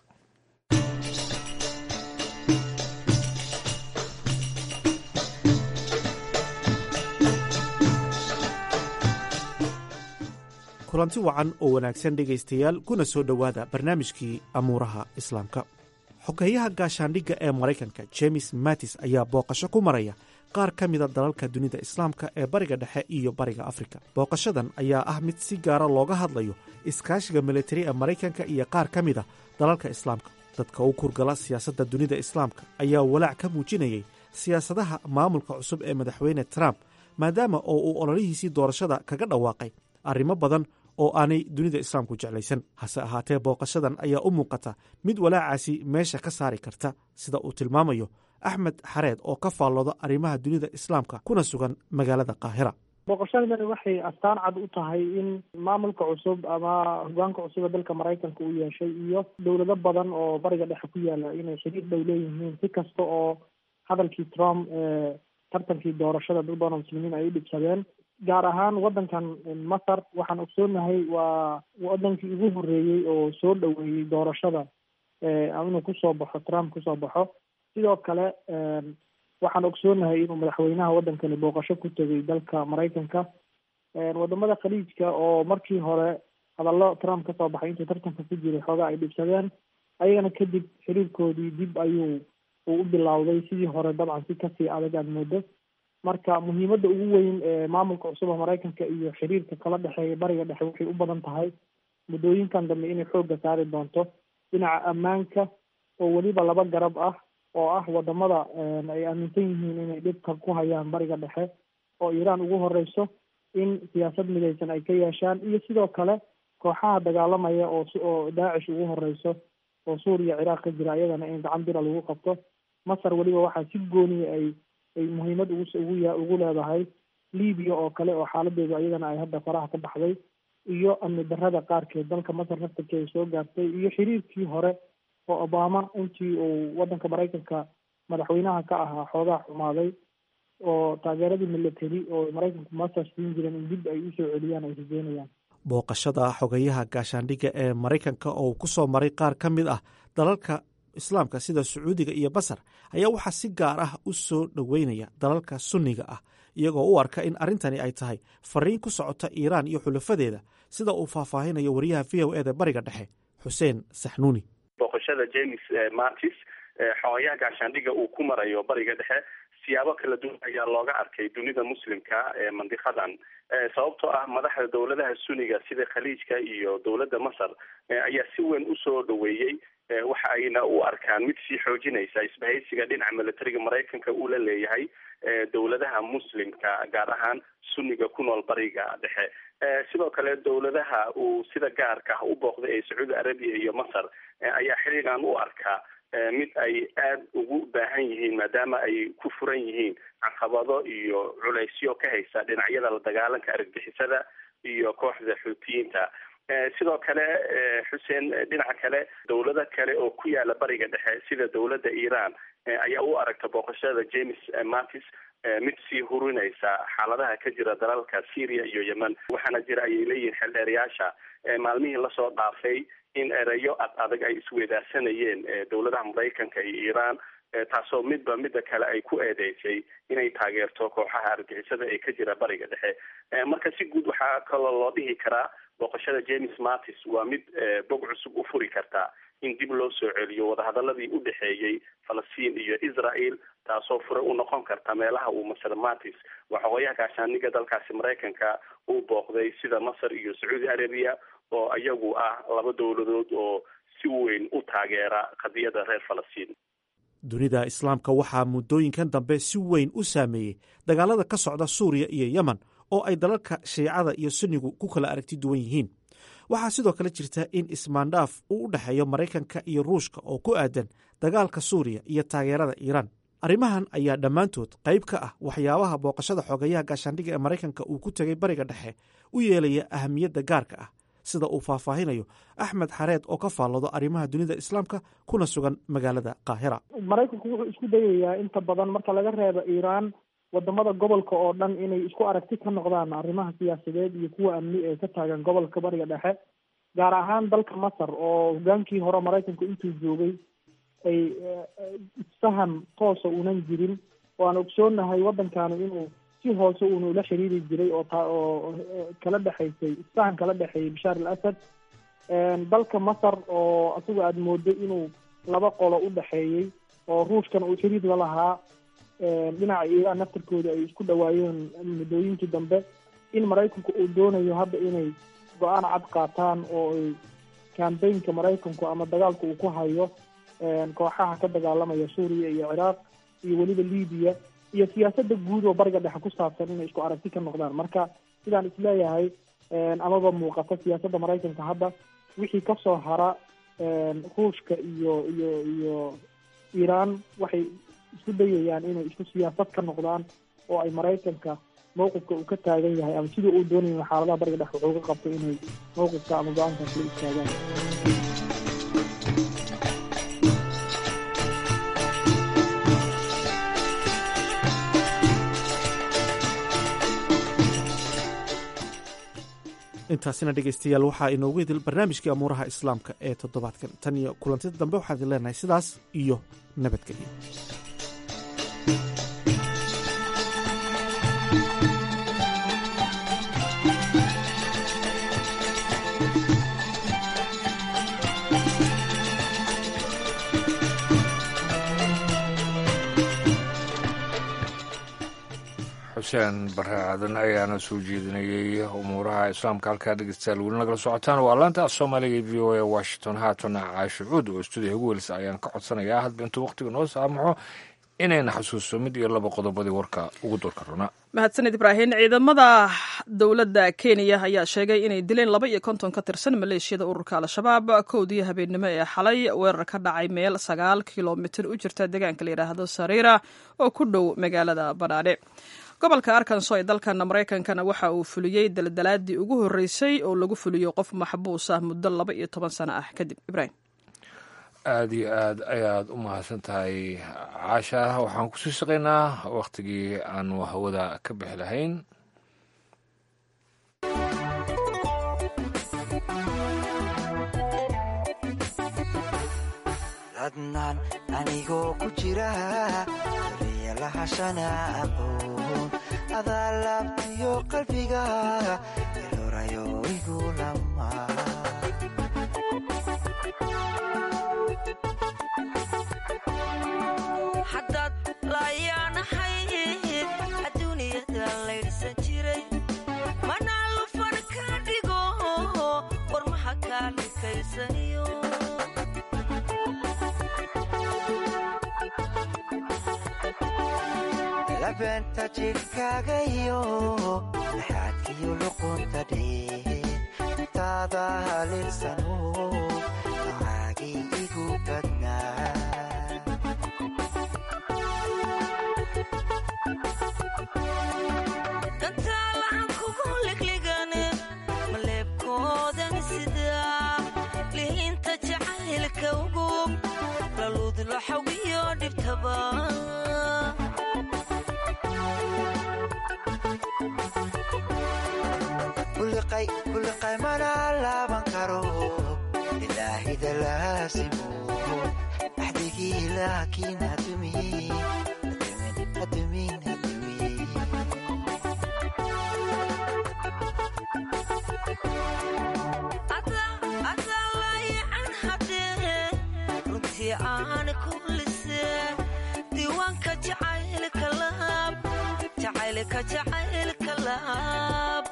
kulanti wacan oo wanaagsan dhegaystayaal kuna soo dhowaada barnaamijkii amuuraha islaamka xogeeyaha gaashaandhigga ee maraykanka jemes mattis ayaa booqasho ku maraya qaar ka mida dalalka dunida islaamka ee bariga dhexe iyo bariga afrika booqashadan ayaa ah mid si gaara looga hadlayo iskaashiga militari ee maraykanka iyo qaar ka mida dalalka islaamka dadka u kurgala siyaasadda dunida islaamka ayaa walaac ka muujinayay siyaasadaha maamulka cusub ee madaxweyne trump maadaama oo uu ololihiisii doorashada kaga dhawaaqay arrimo badan oo aanay dunida islaamku jeclaysan hase ahaatee booqashadan ayaa u muuqata mid walaacaasi meesha ka saari karta sida uu tilmaamayo axmed xareed oo ka faallooda arrimaha dunida islaamka kuna sugan magaalada qaahira booqashadani waxay astaan cad u tahay in maamulka cusub ama hogaanka cusub ee dalka maraykanka uu yeeshay iyo dowlado badan oo bariga dhexe ku yaala inay xiriir dhow leeyihiin si kasta oo hadalkii trump ee tartankii doorashada dad badan oo muslimiin ay u dhibsadeen gaar ahaan waddankan masar waxaan ogsoonahay waa waddankii ugu horreeyey oo soo dhoweeyey doorashada inuu kusoo baxo trump kusoo baxo sidoo kale waxaan ogsoonahay inuu madaxweynaha waddankani booqasho ku tegay dalka maraykanka wadamada khaliijka oo markii hore hadallo trump kasoo baxay intuu tartanka ku jiray xoogaa ay dhibsadeen ayagana kadib xiriirkoodii dib ayuu uu u bilowday sidii hore dabcan si kasii adag aad moodo marka muhiimadda ugu weyn ee maamulka cusub ee maraykanka iyo xiriirka kala dhexeeya bariga dhexe waxay u badan tahay muddooyinkan dambe inay xoogga saari doonto dhinaca ammaanka oo weliba laba garab ah oo ah wadamada ay aaminsan yihiin inay dhibka ku hayaan bariga dhexe oo iiraan ugu horeyso in siyaasad midaysan ay ka yeeshaan iyo sidoo kale kooxaha dagaalamaya oo oo daacish ugu horeyso oo suuriya ciraaq ka jira ayadana in gacan bira lagu qabto masar weliba waxaa si gooniya ay ay muhiimad ugu ugu ya ugu leedahay libiya oo kale oo xaaladeedu ayadana ay hadda faraha ka baxday iyo amni darrada qaarkeed dalka masar naftarkeeda soo gaartay iyo xiriirkii hore oo obama intii uu waddanka maraykanka madaxweynaha ka ahaa xoogaa xumaaday oo taageeradii military oo maraykanku masar siin jireen in dib ay usoo celiyaan ay rajeynayaan booqashada xogayaha gaashaandhigga ee maraykanka oo uu ku soo maray qaar ka mid ah dalalka islaamka sida sacuudiga iyo basar ayaa waxaa si gaar ah u soo dhoweynaya dalalka sunniga ah iyagoo u arka in arrintani ay tahay fariin ku socota iiraan iyo xulafadeeda sida uu faahfaahinayo wariyaha v o eda bariga dhexe xuseen saxnuuni booqashada james martis xogayaha gaashaandhigga uu ku marayo bariga dhexe siyaabo kala duwan ayaa looga arkay dunida muslimka ee mandiqadan sababtoo ah madaxda dowladaha suniga sida khaliijka iyo dowladda masar ayaa si weyn usoo dhoweeyey waxa ayna u arkaan mid sii xoojinaysa isbahaysiga dhinaca militariga maraykanka uu la leeyahay dowladaha muslimka gaar ahaan sunniga ku nool bariga dhexe sidoo kale dowladaha uu sida gaarka ah u booqday ee sacuudi arabiya iyo masar ayaa xiriigan u arkaa mid ay aada ugu baahan yihiin maadaama ay ku furan yihiin caqabado iyo culaysyo ka haysa dhinacyada la dagaalanka argagixisada iyo kooxda xuutiyiinta sidoo kale xuseen dhinaca kale dowlado kale oo ku yaala bariga dhexe sida dowladda iiraan ayaa u aragta booqashada james martis mid sii hurinaysa xaaladaha ka jira dalalka syria iyo yemen waxaana jira ayay leeyihiin xeldheerayaasha maalmihii lasoo dhaafay in erayo ad adag ay isweydaarsanayeen dowladaha maraykanka iyo iiraan taasoo midba midda kale ay ku eedeysay inay taageerto kooxaha argixisada ee ka jira bariga dhexe marka si guud waxaa kaloo loo dhihi karaa booqashada james martis waa mid bog cusub u furi karta in dib loo soo celiyo wadahadaladii u dhexeeyey falastiin iyo israel taasoo fure u noqon karta meelaha uu masar martis waa xogayaha gaashaaniga dalkaasi maraykanka uu booqday sida masar iyo sacuudi arabiya oo iyagu ah laba dowladood oo si weyn u taageera qadiyada reer falastiin dunida islaamka waxaa muddooyinkan dambe si weyn u saameeyey dagaalada ka socda suuriya iyo yemen oo ay dalalka shiicada iyo sunnigu ku kala aragti duwan yihiin waxaa sidoo kale jirta in ismaandhaaf uu u dhexeeyo maraykanka iyo ruushka oo ku aadan dagaalka suuriya iyo taageerada iiraan arrimahan ayaa dhammaantood qayb ka ah waxyaabaha booqashada xogayaha gaashaandhigga ee maraykanka uu ku tegay bariga dhexe u yeelaya ahamiyadda gaarka ah sida uu faahfaahinayo axmed xareed oo ka faalloodo arrimaha dunida islaamka kuna sugan magaalada qaahira maraykanku wuxuu isku dayayaa inta badan marka laga reebo iiraan wadamada gobolka oo dhan inay isku aragti ka noqdaan arrimaha siyaasadeed iyo kuwa amni ee ka taagan gobolka bariga dhexe gaar ahaan dalka masar oo hogaankii hore maraykanku intuu joogay ay isfahan toosa unan jirin oo aan ogsoonahay waddankani inuu si hoose uunu ula xiriiri jiray oo taa oo kala dhexaysay isfahan kala dhexeeyay bashaar al asad dalka masar oo isagu aada moodo inuu laba qolo u dhexeeyey oo ruushkana uu xiriir la lahaa dhinaca iiraan naftarkooda ay isku dhawaayeen muddooyinkii dambe in maraykanku uu doonayo hadda inay go-aan cad qaataan oo ay kambaynka maraykanku ama dagaalka uu ku hayo kooxaha ka dagaalamaya suuriya iyo ciraaq iyo weliba libiya iyo siyaasadda guud oo bariga dhexe ku saabsan inay isku aragti ka noqdaan marka sidaan isleeyahay amaba muuqata siyaasadda maraykanka hadda wixii kasoo hara ruushka iyo iyo iyo iiraan waxay isku dayayaan inay isku siyaasad ka noqdaan oo ay maraykanka mawqifka uu ka taagan yahay ama sidii uu doonaya xaaladaha bariga dhexe wuxuu ka qabto inay mawqifka ama go-aankaas la istaagaan intaasina dhegeystayaal waxaa inoogu idil barnaamijkii amuuraha islaamka ee toddobaadkan tan iyo kulantida dambe waxaan idin leenahay sidaas iyo nabadgelyo xuseen bare aadan ayaana soo jeedinayay umuuraha islaamka halkaa dhegeystayaal weli nagala socotaan waa laanta soomaaliga v o a washington haatana caashicuud oo stuudiyaha ugu welisa ayaan ka codsanayaa hadba intuu waqtiga noo saamaxo inayna xasuusto mid iyo laba qodobadii warka ugu durka runa mahadsaned ibraahim ciidamada dowladda kenya ayaa sheegay inay dileen laba iyo konton ka tirsan maleeshiyada ururka al-shabaab kowdii habeennimo ee xalay weerar ka dhacay meel sagaal kilomitir u jirta deegaanka la yidhaahdo sariira oo ku dhow magaalada badhaadhe gobolka arkanso ee dalkan maraykankana waxa uu fuliyey daldalaadii ugu horreysay oo lagu fuliyo qof maxbuus ah muddo laba iyo toban sano ah kadib ibraahim aada iyo aad ayaad u mahadsan tahay caasha waxaan kusii shaqaynaa wakhtigii aanu hawada ka bixi lahayn adnaan anigoo ku jira daryalahashana aqoon adaa laabtiyo qalbiga ilorayo igu lama haddaad laayaanahay adduuniyada laydhsan jiray mana lufan ka dhigo warmaha kaa dhikaysaniyo labeenta jidhkaaga iyo dhaxaadkiyo luqunta dhee intaada halinsano macaagii igu badnaa dantaalahan kugu ligligane maleebkoodan sidaa lihiinta jacaylka ugub laluudla xawiyo dhibtaba kuliqay mana laaban karo ilaahida laasimo axdigii laakiin hadumin hadumin adaa laayacan haddee runtii aan ku lisee diiwaanka jacaylka laab jacaylka jacaylka laab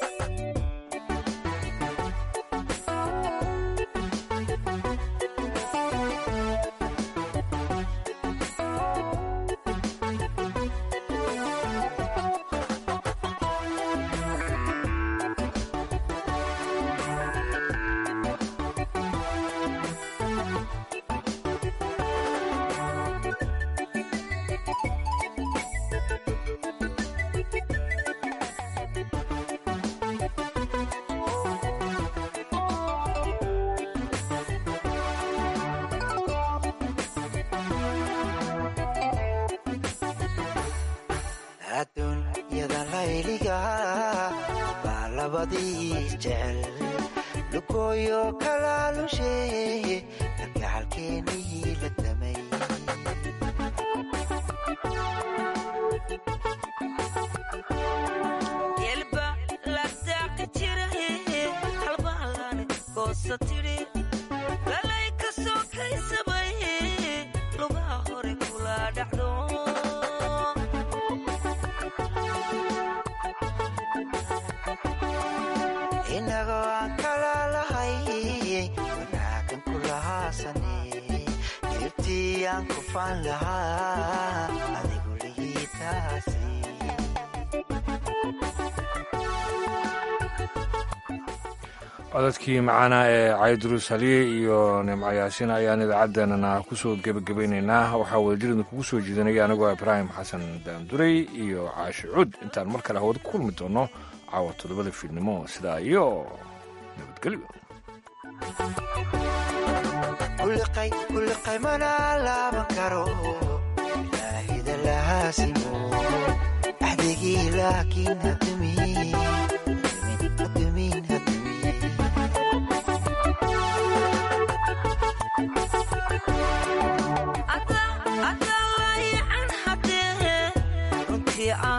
adduunyada layliga baa labadii jecel lugooyo kalaalushe kalgacalkeenii la damay yelba ladaaqi jira halbaalan goosa tidhi lalay ka soo kaysabay lugaha hore kula dhacdo inagoo aan kala lahay wanaagan ku lahaasane dirtii aan ku faan lahaa adigu ligiitaasi codadkii macaana ee caydurus haliye iyo nimco yaasiin ayaan idaacaddeenana kusoo gebagabaynaynaa waxaa wadajirida kugu soo jiidanaya anigoo ibraahim xasan daanduray iyo caashi cud intaan mar kale hawada ku kulmi doono caawa toddobada fiidnimo sidaa iyo nabadgelyo kuliqay mana laaban karo ilaahida lahaasimo axdigii laakiin hadumin hadumin adaa laayacan haddee runtii aan